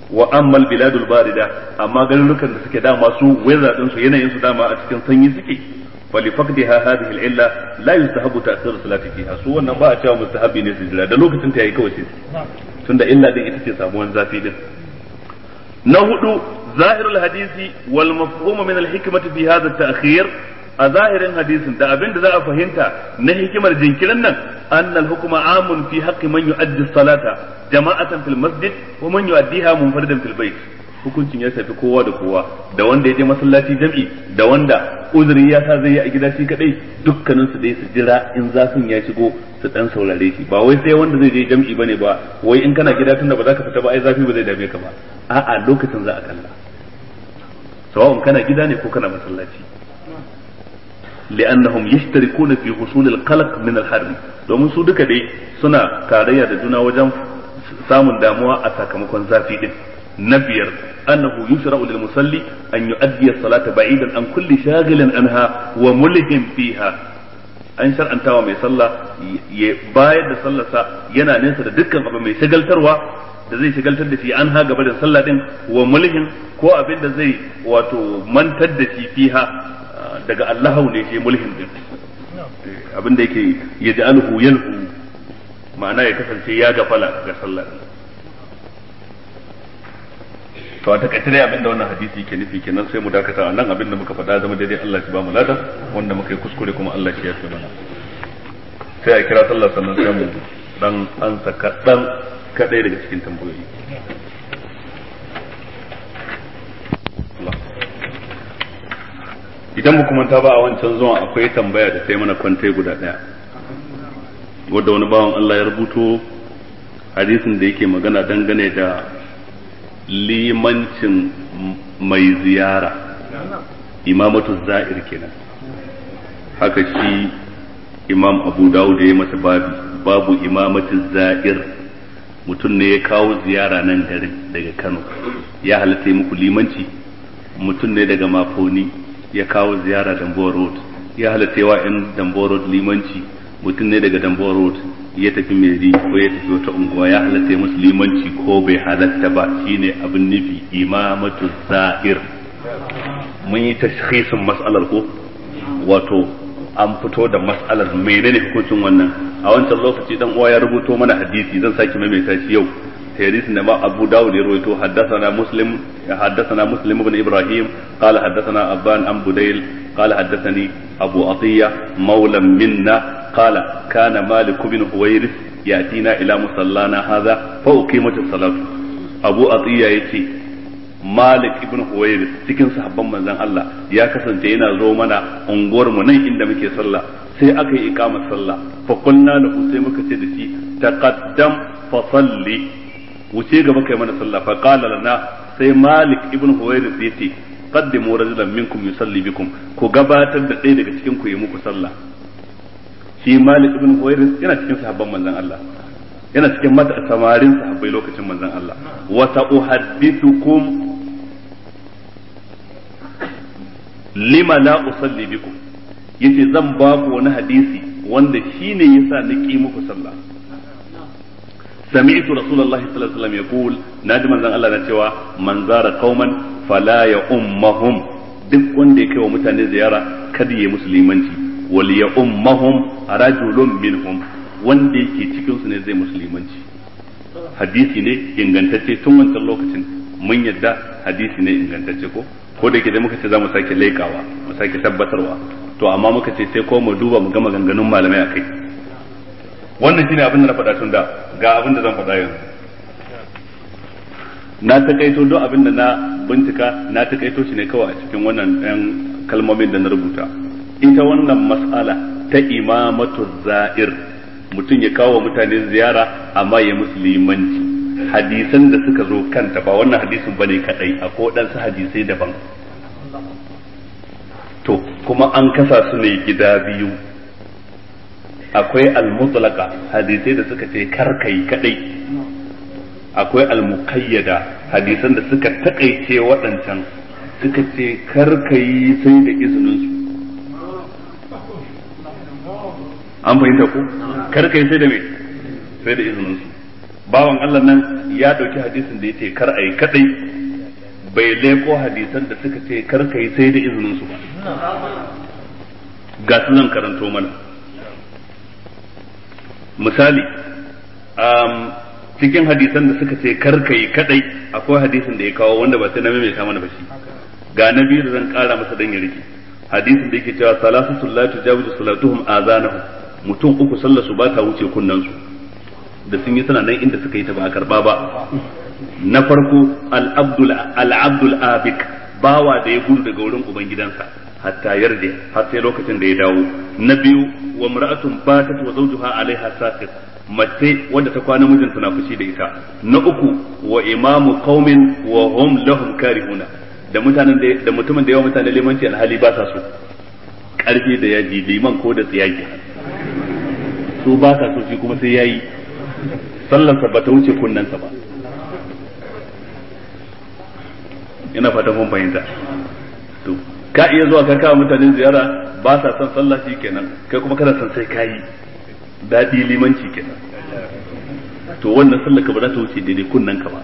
wa amma biladul barida amma garurukan da suke dama su weather din su yanayin su dama a cikin sanyi suke فلفقدها هذه العلة لا يستحب تأخير الصلاة فيها su wannan ba a cewa mustahabi ne su jira da lokacin ta yayi kawai sai tunda illa din ita ce samuwan zafi din na hudu zahirul hadisi wal mafhum min al hikmati fi hadha at-ta'khir a zahirin hadisin da abin da za a fahimta na hikimar jinkirin nan anna al hukma amun fi haqqi man yu'addi salata jama'atan fil masjid wa man yu'addiha munfaridan fil bayt hukuncin ya shafi kowa da kowa da wanda ya je masallaci jam'i da wanda uzuri ya sa zai yi a gida shi kadai dukkanin su dai su jira in zafin ya shigo su dan saurare shi ba wai sai wanda zai je jam'i bane ba wai in kana gida tunda ba za ka fita ba ai zafi ba zai dame ka ba a'a lokacin za a kalla sawa'un kana gida ne ko kana masallaci li'annahum yashtarikuna fi husul al-qalq min al-harr domin su duka dai suna tarayya da juna wajen samun damuwa a sakamakon zafi din na biyar annahu yushra'u lil musalli an yu'addi as-salata ba'idan an kulli shaghilin anha wa mulhin fiha an shar'antawa mai sallah ya bayar da sallarsa yana nesa da dukkan abu mai shagaltarwa da zai shagaltar da shi an ha gaba da sallah din wa mulhin ko abin da zai wato mantar da shi fiha daga Allahu ne shi mulhin din abin da yake yaj'aluhu yalhu ma'ana ya kasance ya gafala ga sallah din to a takaice dai abinda wannan hadisi yake nufi kenan sai mu dakata a nan abinda muka faɗa zama daidai Allah shi ba mu lada wanda muka yi kuskure kuma Allah shi ya fi mana sai a kira sallah sannan sai mu dan ansa kaɗan kaɗai daga cikin tambayoyi idan mu manta ba a wancan zuwan akwai tambaya da sai mana kwantai guda ɗaya wadda wani bawan Allah ya rubuto hadisin da yake magana dangane da limancin mai ziyara imamatu za'ir kenan haka shi imam abu dawud ya yi masa babi babu imamatu za'ir mutum ne ya kawo ziyara nan garin daga kano ya halatta muku limanci mutum ne daga mafoni ya kawo ziyara dambuwa road ya halatta wa 'yan dambuwa road limanci mutum ne daga dambuwa road ya tafi meri ko ya tafi wata unguwa ya halatta musu limanci ko bai halatta ba shine abin nufi imamatu zahir mun yi tashkhisin mas'alar ko wato an fito da mas'alar menene hukuncin wannan a wancan lokaci dan uwa ya rubuto mana hadisi zan sake maimaita shi yau hadisin da ma Abu Dawud ya rawaito haddathana Muslim haddathana Muslim ibn Ibrahim qala haddathana Abban an Budayl qala haddathani Abu Atiyya mawla minna قال كان مالك بن هويرث يأتينا إلى مصلانا هذا فأقيمت الصلاة أبو أطية يتي مالك ابن هويرث cikin sahabban manzon Allah ya kasance yana zo mana unguwar mu nan inda muke sallah sai aka yi iqamar sallah fa kunna lahu sai muka ce da shi taqaddam fa salli wuce gaba kai mana sallah fa qala lana sai malik ibn huwairith yace qaddimu rajulan minkum yusalli bikum ku gabatar da ɗaya daga cikin ku yi muku sallah shi Malik ibn Huwairis yana cikin sahabban manzon Allah yana cikin mata samarin sahabbai lokacin manzon Allah wa sa'uhaddithukum lima la usalli bikum yace zan ba ku wani hadisi wanda shine yasa na ki muku sallah سمعت رسول الله صلى الله عليه وسلم يقول نادي من الله na cewa man zara qauman fala ya ummahum duk wanda ya kai wa mutane ziyara kada ya musulmanci wal ya ummahum rajulun minhum wanda yake cikin su ne zai musulmanci hadisi ne ingantacce tun wancan lokacin mun yadda hadisi ne ingantacce ko ko da yake dai muka ce za mu sake laikawa mu sake tabbatarwa to amma muka ce sai ko mu duba mu ga maganganun malamai akai wannan shine abin da na faɗa tun da ga abin da zan faɗa yanzu na takaito duk abin da na bincika na takaito shi ne kawai a cikin wannan ɗan kalmomin da na rubuta ita wannan mas'ala ta imamatu za'ir mutum ya kawo mutane ziyara amma ya musulmanci hadisan da suka zo kanta ba wannan hadisin bane kadai akwai waɗansu hadisai daban to kuma an kasa su ne gida biyu akwai al-mutlaqa hadisai da suka ce karkai kadai akwai al-muqayyada hadisan da suka takaice waɗancan suka ce karkai sai da izinin su an fahimta ko karkai sai da me sai da izinin su bawan Allah nan ya dauki hadisin da yace kar ayi kadai bai leko hadisan da suka ce kar kai sai da izinin su ba ga su zan karanto mana misali cikin hadisan da suka ce kar kai kadai akwai hadisin da ya kawo wanda ba sai na maimaita mana ba shi ga na biyu da zan kara masa dan ya rike hadisin da yake cewa salatu sallatu jawizu salatuhum azanahum mutum uku sallar su ba ta wuce kunnan su da sun yi suna nan inda suka yi ta ba a karba ba na farko al-abdul al-abdul abik bawa da ya gudu daga wurin ubangidansa hatta yarda har sai lokacin da ya dawo na biyu wa mar'atun batat wa zawjuha alaiha saqit mace wanda ta kwana mijinta na fushi da ita na uku wa imamu qaumin wa hum lahum karihuna da mutanen da mutumin da yawa mutane limanci alhali ba sa so karfi da yaji liman ko da tsiyaki su ba sa so shi kuma sai yayi sallansa ba ta wuce kunnensa ba ina fatan mun fahimta to ka iya zuwa ka kawo mutane ziyara ba sa son sallah shi kenan kai kuma kana son sai kayi daɗi limanci kenan to wannan sallar ka ba za ta wuce daidai kunnen ka ba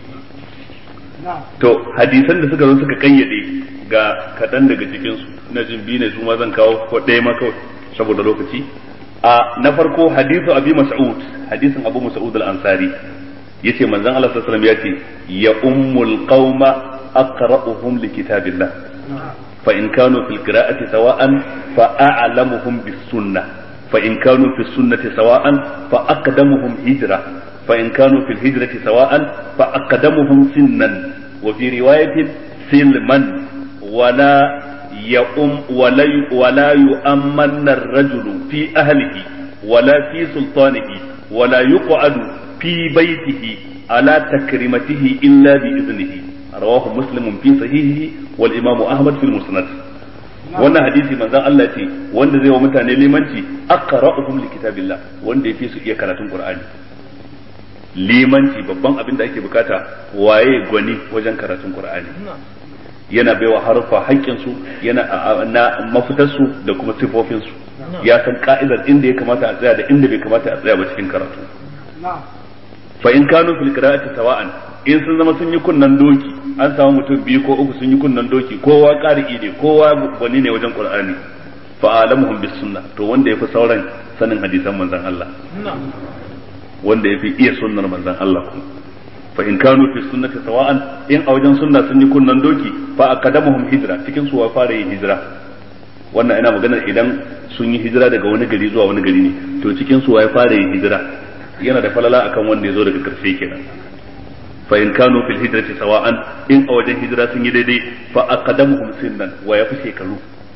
to hadisan da suka zo suka kayyade ga kaɗan daga cikin su na jin biyu ne su ma zan kawo ko ɗaya ma kawai saboda lokaci a na farko hadisu abi mas'ud hadisin abu mas'ud al-ansari yace manzon Allah sallallahu alaihi wasallam yace ya ummul qauma aqra'uhum li kitabillah fa in kanu fil qira'ati sawa'an fa a'lamuhum bis sunnah fa in kanu fis sunnati sawa'an fa aqdamuhum hijra fa in kanu fil hijrati sawa'an fa aqdamuhum sinnan wa fi riwayatin silman wala يؤم ولا ولا يؤمن الرجل في أهله ولا في سلطانه ولا يقعد في بيته على تكريمته إلا بإذنه رواه مسلم في صحيحه والإمام أحمد في المسند wannan hadisi manzon Allah ce wanda zai wa mutane limanci aqra'uhum li kitabillah wanda yafi su iya karatun Qur'ani limanci babban abin da ake bukata waye gwani wajen karatun Qur'ani yana baiwa harfa haƙƙinsu yana na mafitarsu da kuma sifofinsu ya san ka'idar inda ya kamata a tsaya da inda bai kamata a tsaya ba cikin karatu fa in kanu fil qira'ati sawa'an in sun zama sun yi kunnan doki an samu mutum biyu ko uku sun yi kunnan doki kowa qari'i ne kowa gwani ne wajen qur'ani fa alamuhum bis sunnah to wanda yafi sauran sanin hadisan manzon Allah wanda yafi iya sunnar manzon Allah kuma fa in kanu fi sunnati sawa'an in a wajen sunna sun yi kunnan doki fa aqdamuhum hijra cikin su wa fara yin hijira wannan ina magana idan sun yi hijira daga wani gari zuwa wani gari ne to cikin su wa fara yin hijira yana da falala akan wanda ya zo daga karshe kenan fa in kanu fil hijrati sawa'an in a wajen hijira sun yi daidai fa aqdamuhum sinnan wa yafi shekaru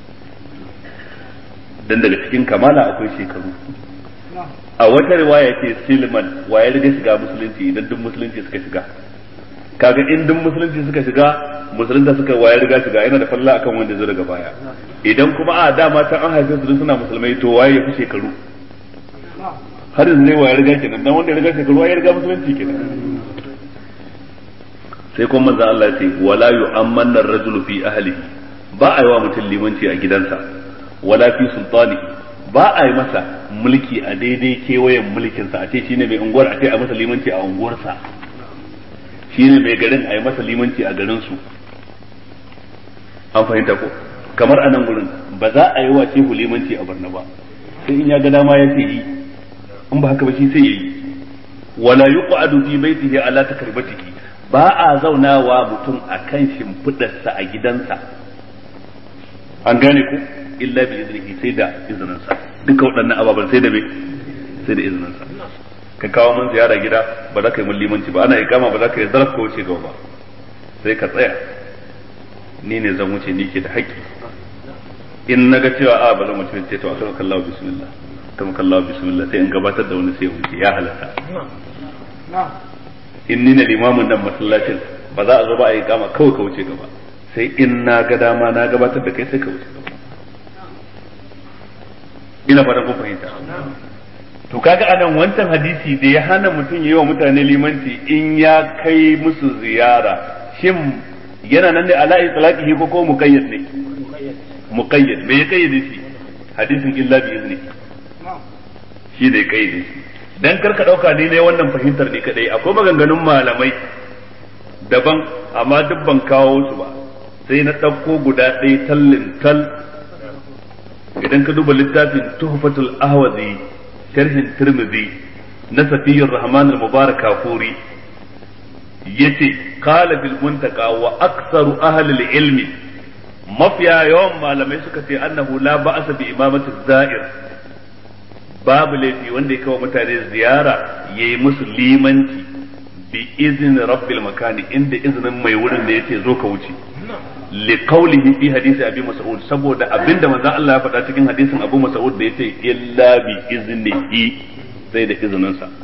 dan daga cikin kamala akwai shekaru a wata riwaya ce silman wa ya riga shiga musulunci idan duk musulunci suka shiga kaga in duk musulunci suka shiga musulunta suka wa ya riga shiga yana da falla akan wanda zai daga baya idan kuma a dama can an haife su suna musulmai to waye ya fi shekaru har yanzu ne wa ya riga kenan dan wanda ya riga shekaru ya riga musulunci kenan sai kuma manzo Allah ya ce wala yu'ammanna ar-rajulu fi ahlihi ba a yi wa mutum limanci a gidansa wala fi sultanihi ba a yi masa mulki a daidai kewayen mulkinsa a ce shi ne mai unguwar a ce a masa limanci a unguwarsa shi ne mai garin a yi masa limanci a garinsu an fahimta ko kamar a nan gurin ba za a yi wa shehu limanci a barna ba sai in ya ga dama ya ce yi in ba haka ba shi sai ya yi wala yuqadu fi baitihi ala takribatihi ba a zaunawa mutum a kan shimfidarsa a gidansa an gane ku illa bi iznihi sai da izininsa duka waɗannan ababen sai da me sai da izininsa ka kawo mun ziyara gida ba za ka yi mun limanci ba ana ikama ba za ka yi zaraf ka wuce gaba ba sai ka tsaya ni ne zan wuce ni ke da haƙƙi in na ga cewa a ba zan wuce ce to akan kallahu bismillah kan kallahu bismillah sai in gabatar da wani sai wuce ya halatta in ni ne limamin nan masallacin ba za a zo ba a yi kama kawai ka wuce gaba sai in na ga dama na gabatar da kai sai ka wuce gaba ina fatan kun fahimta to kaga anan wancan hadisi da ya hana mutum yi wa mutane limanci in ya kai musu ziyara shin yana nan da ala itlaqihi ko ko muqayyad ne muqayyad me ya kayyade shi hadisin illa bi izni shi da ya kayyade shi dan karka dauka ni ne wannan fahimtar ni kadai akwai maganganun malamai daban amma duk ban kawo su ba sai na ɗauko guda ɗaya tallin tal idan ka duba littafin tuhfatul ahwazi sharhin tirmidhi na safiyyar rahman al-mubarak kafuri yace qala bil muntaka wa aktsaru ahli al-ilmi mafiya yawan malamai suka ce annahu la ba'asa bi imamati za'ir babu laifi wanda ya kawo mutane ziyara yayi musu limanci bi izini rabbil makani inda izinin mai wurin da yace zo ka wuce li qawlihi fi hadisi abi mas'ud saboda abinda manzon Allah ya faɗa cikin hadisin Abu Mas'ud da yace illa bi iznihi sai da izinin sa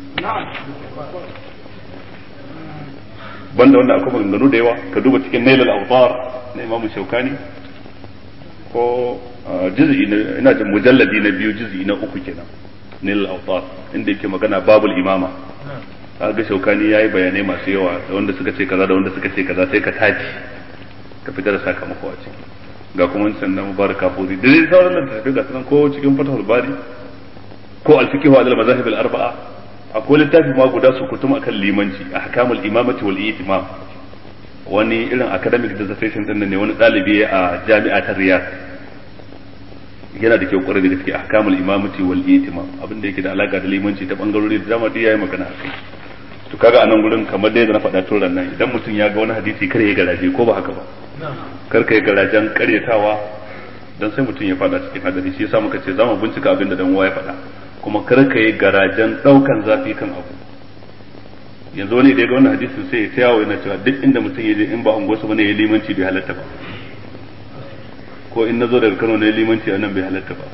banda wanda akwai maganganu da yawa ka duba cikin nailal awtar na Imam Shaukani ko juz'i na ina jin mujalladi na biyu juz'i na uku kenan nailal awtar inda yake magana babul imama ga shaukani yayi bayanai masu yawa da wanda suka ce kaza da wanda suka ce kaza sai ka tace ka fitar da sakamako a ciki ga kuma wancan na mubaraka furi da dai sauran nan tafi ga sanan ko cikin fatahul bari ko al-fiqh wa al-mazahib al-arba'a akwai littafi ma guda su kutum akan limanci ahkamul imamati wal itimam wani irin academic dissertation din ne wani dalibi a jami'a ta Riyadh yana da kyau kwarai da gaske ahkamul imamati wal itimam abin da yake da alaka da limanci ta bangarori da dama duk yayi magana akai to kaga a nan gurin kamar dai da na faɗa tun nan idan mutum ya ga wani hadisi kar ya garaje ko ba haka ba kar ka yi garajen karyatawa dan sai mutum ya faɗa cikin hadari shi yasa muka ce zamu bincika abin da dan uwa ya faɗa kuma kar ka yi garajen ɗaukan zafi kan abu yanzu wani da ya ga wannan hadisin sai ya ta yawo yana cewa duk inda mutum ya je in ba unguwarsa bane ya limanci bai halatta ba ko in nazo daga Kano ne limanci a nan bai halatta ba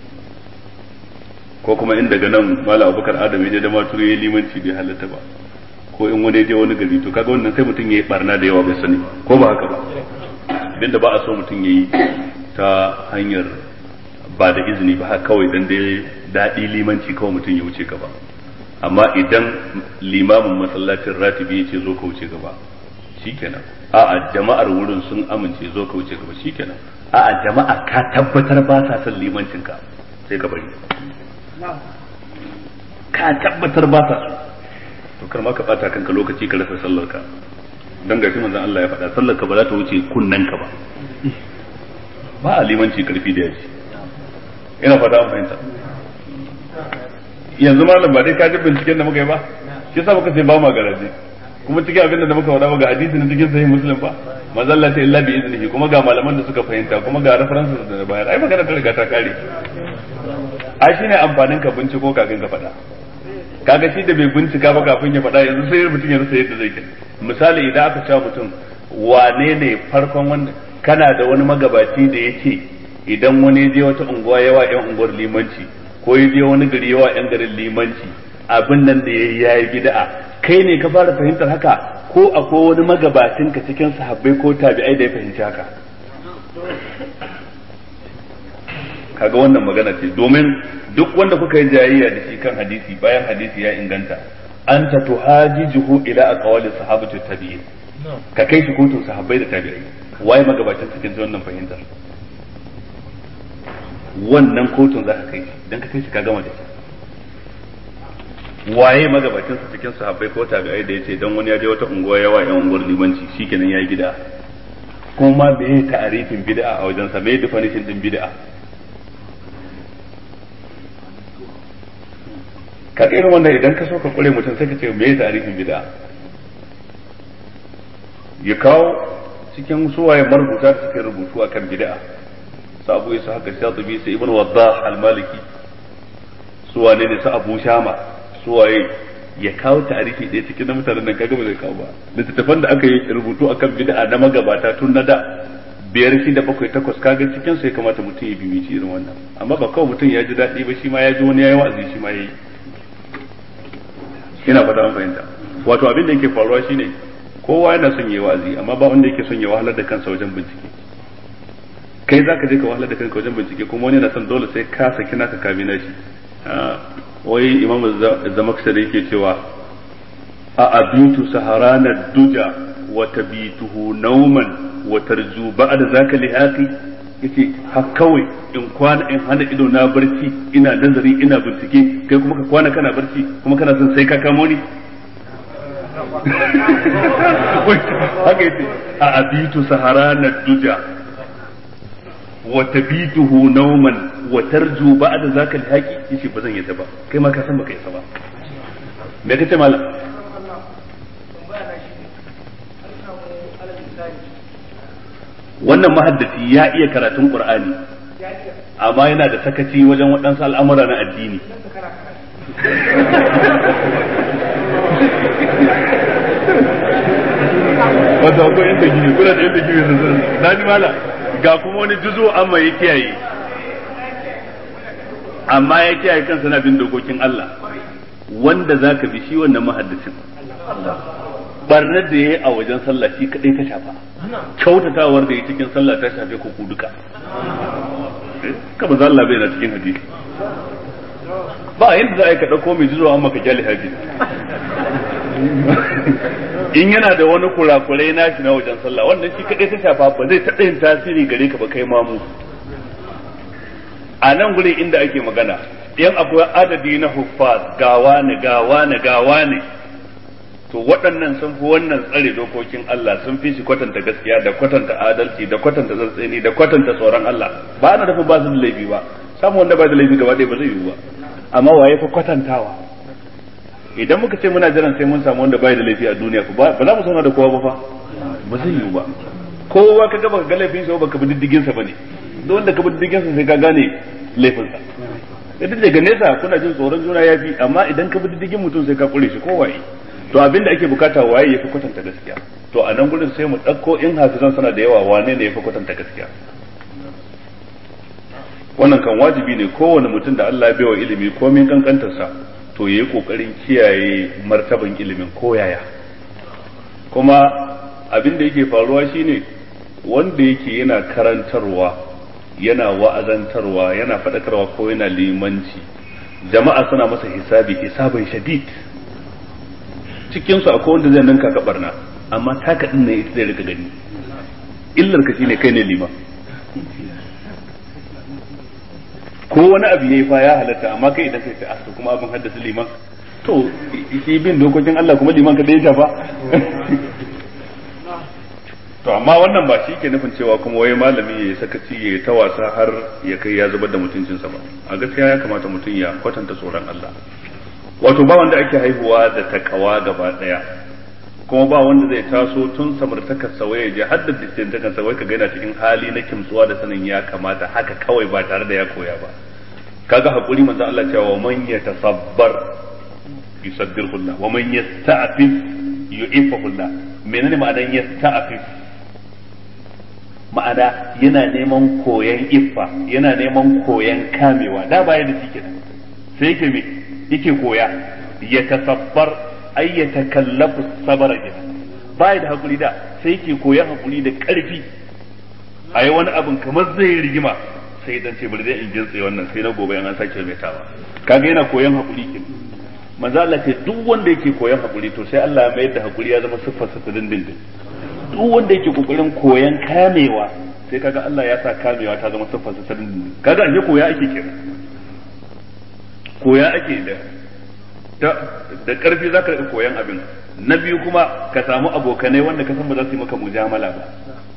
ko kuma in daga nan mala abubakar adam ya je da maturu ya limanci bai halatta ba ko in wani je wani gari to kaga wannan sai mutum ya yi barna da yawa bai sani ko ba haka ba abinda ba a so mutum ya yi ta hanyar ba da izini ba haka kawai dan dai daɗi limanci kawai mutum ya wuce gaba amma idan limamin masallacin ratibi ya ce zo ka wuce gaba shikenan a'a jama'ar wurin sun amince zo ka wuce gaba shikenan a'a jama'a ka tabbatar ba sa son limancin ka sai ka bari ka tabbatar ba sa so to kar ma ka bata kanka lokaci ka rasa sallar ka dan gashi manzon Allah ya faɗa sallar ka ba za ta wuce kunnen ka ba ba a limanci karfi da yaji ina fata an fahimta yanzu malam ba dai ka ji binciken da muka yi ba shi yasa muka sai ba ma garaje kuma cikin abin da muka faɗa ga hadisi na cikin sahih muslim ba manzo Allah ta illa bi iznihi kuma ga malaman da suka fahimta kuma ga references da bayar ai magana ta riga ta kare ai shine amfanin ka binciko kafin ka faɗa kaga shi da bai bincika ba kafin ya faɗa yanzu sai mutum ya rasa yadda zai kai misali idan aka cewa mutum wane ne farkon wanda kana da wani magabaci da ya ce idan wani je wata unguwa yawa yan unguwar limanci ko ya je wani gari yawa yan garin limanci abin nan da ya yi bid'a kai ne ka fara fahimtar haka ko akwai wani magabacin ka cikin sahabbai ko tabi'ai da ya fahimci haka kaga wannan magana ce domin duk wanda kuka yi jayayya da shi kan hadisi bayan hadisi ya inganta an ta tuhajijuhu ila aqwali sahabati tabi'in ka kai shi kotun sahabbai da tabi'ai waye magabacin cikin wannan fahimtar wannan kotun za ka kai shi dan ka kai shi ka gama da shi waye magabacin su cikin sahabbai ko tabi'ai da yace dan wani ya je wata unguwa yawa yan unguwar limanci shikenan yayi bid'a kuma me ya ta'arifin bid'a a wajen sa me definition din bid'a ka irin wannan idan ka so ka kure mutum sai ka ce me ya ta'arifin bid'a ya kawo cikin suwaye marubuta da suke rubutu akan bid'a sabu isa haka shatibi sai ibn waddah al-maliki suwane ne su abu shama suwaye ya kawo tarihi ɗaya cikin na mutanen nan kaga ba zai kawo ba littattafan da aka yi rubutu akan bid'a na magabata tun na da biyar shi da bakwai takwas kaga cikin su ya kamata mutum ya bibici irin wannan amma ba kawai mutum ya ji daɗi ba shi ma ya ji wani yayi wa'azi shi ma yayi ina fata an fahimta wato abin da yake faruwa shine kowa yana son yayi wa'azi amma ba wanda yake son ya wahalar da kansa wajen bincike kai zaka je ka wahalar da kanka wajen bincike kuma wani yana son dole sai ka saki naka kabina shi wai imam zamakshar yake cewa a abitu saharana duja wa tabituhu nauman wa tarju ba'da zaka lihaqi yace ha kawai in kwana in hana ido na barci ina nazari ina bincike kai kuma ka kwana kana barci kuma kana son sai ka kamo ni haka yace a abitu sahara na duja wa tabituhu nawman wa tarju ba'da zaka alhaqi yace ba zan yadda ba kai ma ka san baka yasa ba me kace malam wannan mahaddaci ya iya karatun qur'ani amma yana da sakaci wajen waɗansu al'amura na addini wanda akwai yadda gini kuna da yadda gini sun na ji mala ga kuma wani juzo amma ya kiyaye amma ya kiyaye kansa na bin dokokin Allah wanda za ka bi shi wannan mahaddacin barnar da ya yi a wajen sallah shi kadai ta shafa kyautatawar da ya cikin sallah ta shafe ku ku duka kama za Allah bai na cikin hadisi ba yadda za a yi ka ɗauko mai jizo amma ka kyale hadisi in yana da wani kurakurai na shi na wajen sallah wannan shi kadai ta shafa ba zai taɓa yin tasiri gare ka ba kai mamu a nan gurin inda ake magana yan akwai adadi na huffaz gawa ne gawa ne gawa ne to waɗannan sun fi wannan tsare dokokin Allah sun fi shi kwatanta gaskiya da kwatanta adalci da kwatanta tsantseni da kwatanta tsoron Allah ba ana nufin ba su da laifi ba samu wanda ba da laifi gaba ɗaya ba zai yiwu ba amma waye fa kwatantawa idan muka ce muna jiran sai mun samu wanda bai da laifi a duniya ba za mu sauna da kowa ba fa ba zai yiwu ba kowa ka gaba ga laifin sa baka bi diddigin sa bane duk wanda ka bi diddigin sa sai ka gane laifin sa idan daga nesa kuna jin tsoron juna yafi amma idan ka bi diddigin mutum sai ka kure shi ko waye to abin da ake bukata waye yafi kwatanta gaskiya to a nan gurin sai mu ɗauko in hafizan sana da yawa wane ne yafi kwatanta gaskiya wannan kan wajibi ne kowane mutum da Allah ya baiwa ilimi komin kankantarsa to yayi kokarin kiyaye martaban ilimin koyaya kuma abin da yake faruwa shine wanda yake yana karantarwa yana wa'azantarwa yana faɗakarwa ko yana limanci jama'a suna masa hisabi hisabin shadid cikin su akwai wanda zai ninka ka barna amma taka din ne ita zai rika gani illar ka shine kai ne liman ko wani abu yayi fa ya halatta amma kai idan kai sai asu kuma abin haddasa liman to shi bin dokokin Allah kuma liman ka da ya shafa to amma wannan ba shi ke nufin cewa kuma wai malami ya sakaci ya ta wasa har ya kai ya zubar da mutuncinsa ba a gaskiya ya kamata mutum ya kwatanta tsoron Allah wato ba wanda ake haihuwa da takawa gaba daya kuma ba wanda zai taso tun samartakar sa waye je har da distintakan sa wai ka gaina cikin hali na kimtsuwa da sanin ya kamata haka kawai ba tare da ya koya ba kaga hakuri manzo Allah cewa wa man yatasabbar yusabbirullah wa man yasta'fif yu'ifahullah menene ma'anar yasta'fif ma'ana yana neman koyan iffa yana neman koyan kamewa da baya da shi kenan sai yake me yake koya ya tasabbar ay ya takallafu sabara kenan baya da hakuri da sai yake koyan hakuri da karfi a yi wani abin kamar zai rigima sai dan ce bari dai in jintse wannan sai na gobe an sake mai tawa kaga yana koyan hakuri kenan manzo Allah ce duk wanda yake koyan hakuri to sai Allah ya mayar da hakuri ya zama siffar sa dindindin duk wanda yake kokarin koyan kamewa sai kaga Allah ya sa kamewa ta zama siffar sa dindindin kaga an koya ake kenan koya ake da da karfi zaka rika koyan abin na biyu kuma ka samu abokanai wanda ka san ba za su yi maka mujamala ba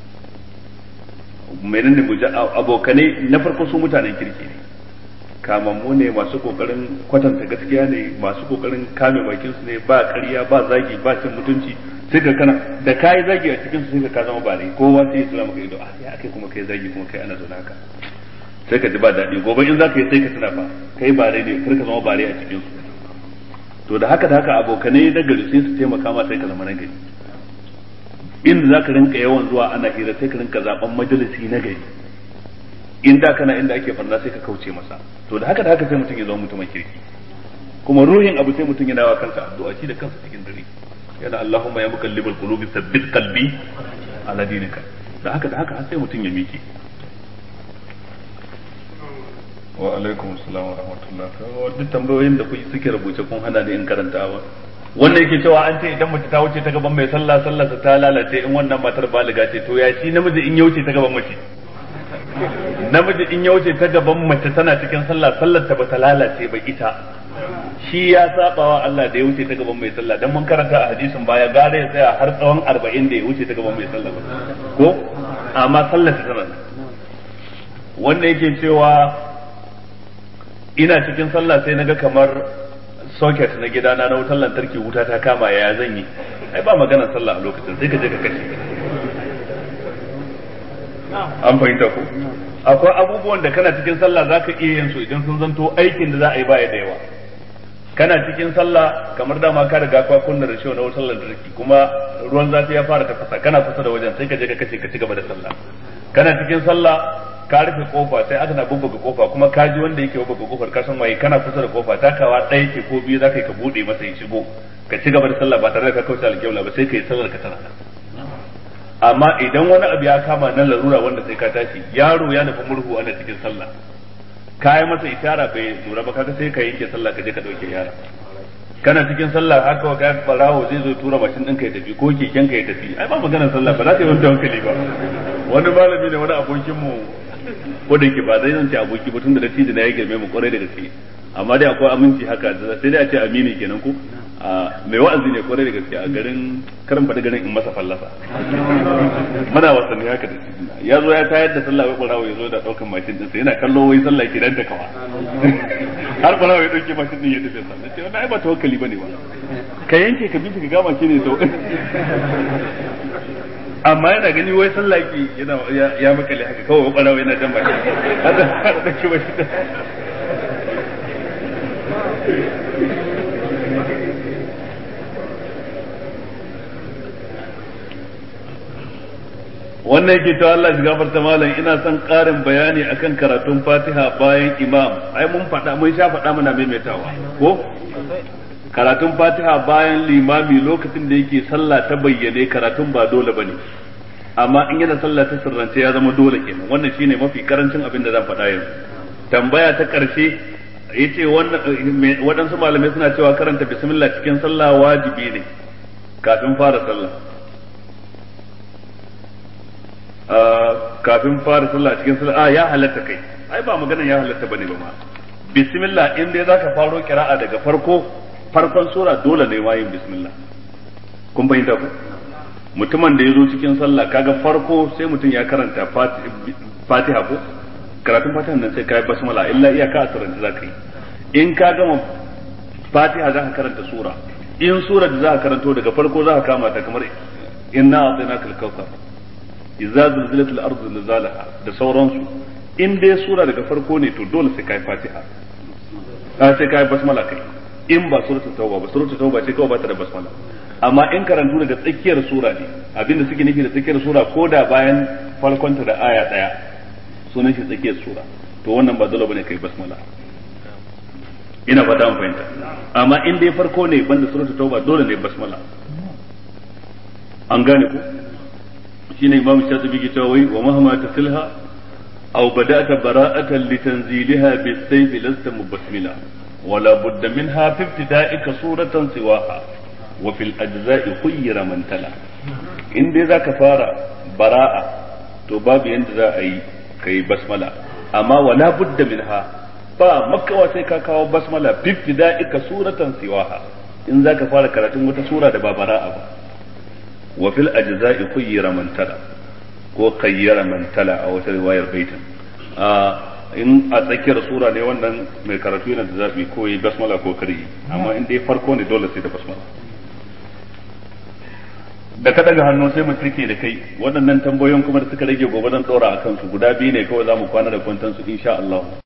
menene abokanai na farko su mutanen kirki ne kamammu ne masu kokarin kwatanta gaskiya ne masu kokarin kame bakin su ne ba ƙarya ba zagi ba cin mutunci sai ka kana da kai zagi a cikin su sai ka zama bare kowa sai ya tsira maka ido ah ya akai kuma kai zagi kuma kai ana zaune haka sai ka ji ba daɗi gobe in zaka yi sai ka tuna fa kai bare ne kar ka zama bare a cikin su to da haka da haka abokanai na gari sai su taimaka ma sai ka zama na gari inda zaka rinka yawan zuwa ana hira sai ka rinka zaben majalisi na gari in da kana inda ake farna sai ka kauce masa to da haka da haka sai mutum ya zama mutumin kirki kuma ruhin abu sai mutum yana wa kansa addu'a shi da kansa cikin dare yana Allahumma ya mukallibal qulubi thabbit qalbi ala dinika da haka da haka har sai mutum ya miki wa alaikum assalam wa rahmatullah duk tambayoyin da kuke suke rubuce kun hana ni in karantawa wanda yake cewa an ce idan mace ta wuce ta gaban mai sallah sallah ta lalace in wannan matar baliga ce to ya shi namiji in ya wuce ta gaban mace namiji in ya wuce ta gaban mace tana cikin sallah sallar ta bata lalace ba ita shi ya saba wa Allah da ya wuce ta gaban mai sallah dan mun karanta a hadisin baya gare ya tsaya har tsawon 40 da ya wuce ta gaban mai sallah ko amma sallar ta tana wanda yake cewa ina cikin sallah sai naga kamar socket na gidana na wutar lantarki wuta ta kama ya zan yi ai ba maganar sallah a lokacin sai ka je ka kashe an fahimta ko akwai abubuwan da kana cikin sallah zaka iya yin su idan sun zanto aikin da za a yi baya da yawa kana cikin sallah kamar dama ka riga ka kunna da na wutar lantarki kuma ruwan zafi ya fara tafasa kana kusa da wajen sai ka je ka kashe ka ci gaba da sallah kana cikin sallah ka rufe kofa sai aka na bubbuga kofa kuma ka ji wanda yake bubbuga kofar ka san waye kana kusa da kofa takawa ɗaya ke ko biyu zaka yi ka bude masa ya shigo ka ci gaba da sallah ba tare da ka kauce alƙibla ba sai ka yi sallar ka tana amma idan wani abu ya kama nan larura wanda sai ka tashi yaro ya nufi murhu ana cikin sallah ka yi masa ishara bai lura ba kaga sai ka yanke sallah ka je ka dauke yara kana cikin sallah haka wa ga barawo zai zo tura mashin ɗinka ya tafi ko keken ka ya tafi ai ba maganar sallah ba za ka yi wani hankali ba wani malami ne wani abokin mu ko da yake ba zai zance aboki ba tunda da tiji na ya girme mu kwarai da gaske amma dai akwai aminci haka sai dai a ce amini kenan ko mai wa'azi ne kwarai da gaske a garin karin faɗi garin in masa fallasa muna wasanni haka da shi ya zo ya tayar da sallah wai ɓarawo ya zo da ɗaukan mashin ɗinsa yana kallo wai sallah ke dan kawa har ɓarawo ya ɗauke mashin ɗin ya tafi sallah ce wannan ai ba tawakkali bane ba ka yanke ka bincika gama shi ne sau amma yana gani wai sallah ki yana ya makale haka kawai ɓarawo yana jan mashin haka har ɗauke mashin wannan yake cewa Allah shi gafarta malam ina son ƙarin bayani akan karatun Fatiha bayan imam ai mun faɗa mun sha faɗa muna maimaitawa ko karatun Fatiha bayan limami lokacin da yake sallah ta bayyane karatun ba dole bane amma in yana sallah ta sirrance ya zama dole kenan wannan shine mafi karancin abin da zan faɗa yanzu tambaya ta ƙarshe yace waɗansu malamai suna cewa karanta bismillah cikin sallah wajibi ne kafin fara sallah kafin fara sallah cikin sallah a ya halatta kai ai ba maganan ya halatta bane ba ma bismillah in dai zaka faro kira'a daga farko farkon sura dole ne wayin bismillah kun bayyana ku mutumin da ya zo cikin sallah kaga farko sai mutum ya karanta fatiha ko karatun fatiha nan sai kai basmala illa iyaka a sarrafa zaka yi in ka gama fatiha zaka karanta sura in sura da zaka karanto daga farko zaka kama ta kamar inna a'tainaka al-kautsar idza zulzilat al-ard zilzalaha da sauransu in dai sura daga farko ne to dole sai kai fatiha a sai kai basmala kai in ba suratul tauba ba suratul tauba ce kawai ba ta da basmala amma in karantu daga tsakiyar sura ne abinda suke nufi da tsakiyar sura ko da bayan farkonta da aya daya sunan shi tsakiyar sura to wannan ba dole bane kai basmala ina fata mun fahimta amma in dai farko ne banda suratul tauba dole ne basmala an gane ku shine imam shatibi ke cewa wai wa mahama tasilha aw bada'ta bara'atan litanziliha bis-sayf lasta mubasmila wala budda minha fi ibtida'ika suratan siwaha wa fil ajza'i khayyira man tala in dai zaka fara bara'a to babu yanda za a yi kai basmala amma wala budda minha ba makawa sai ka kawo basmala fi ibtida'ika suratan siwaha in zaka fara karatun wata sura da ba bara'a ba wa fil ajza'i khayyira man tala ko khayyara man tala a wata riwayar baitin a in a tsakiyar sura ne wannan mai karatu yana da zabi ko yi basmala ko kari amma in dai farko ne dole sai da basmala da ka daga hannu sai mu turke da kai waɗannan tambayoyin kuma da suka rage gobe zan ɗora a kansu guda biyu ne kawai za mu kwana da kwantansu insha Allah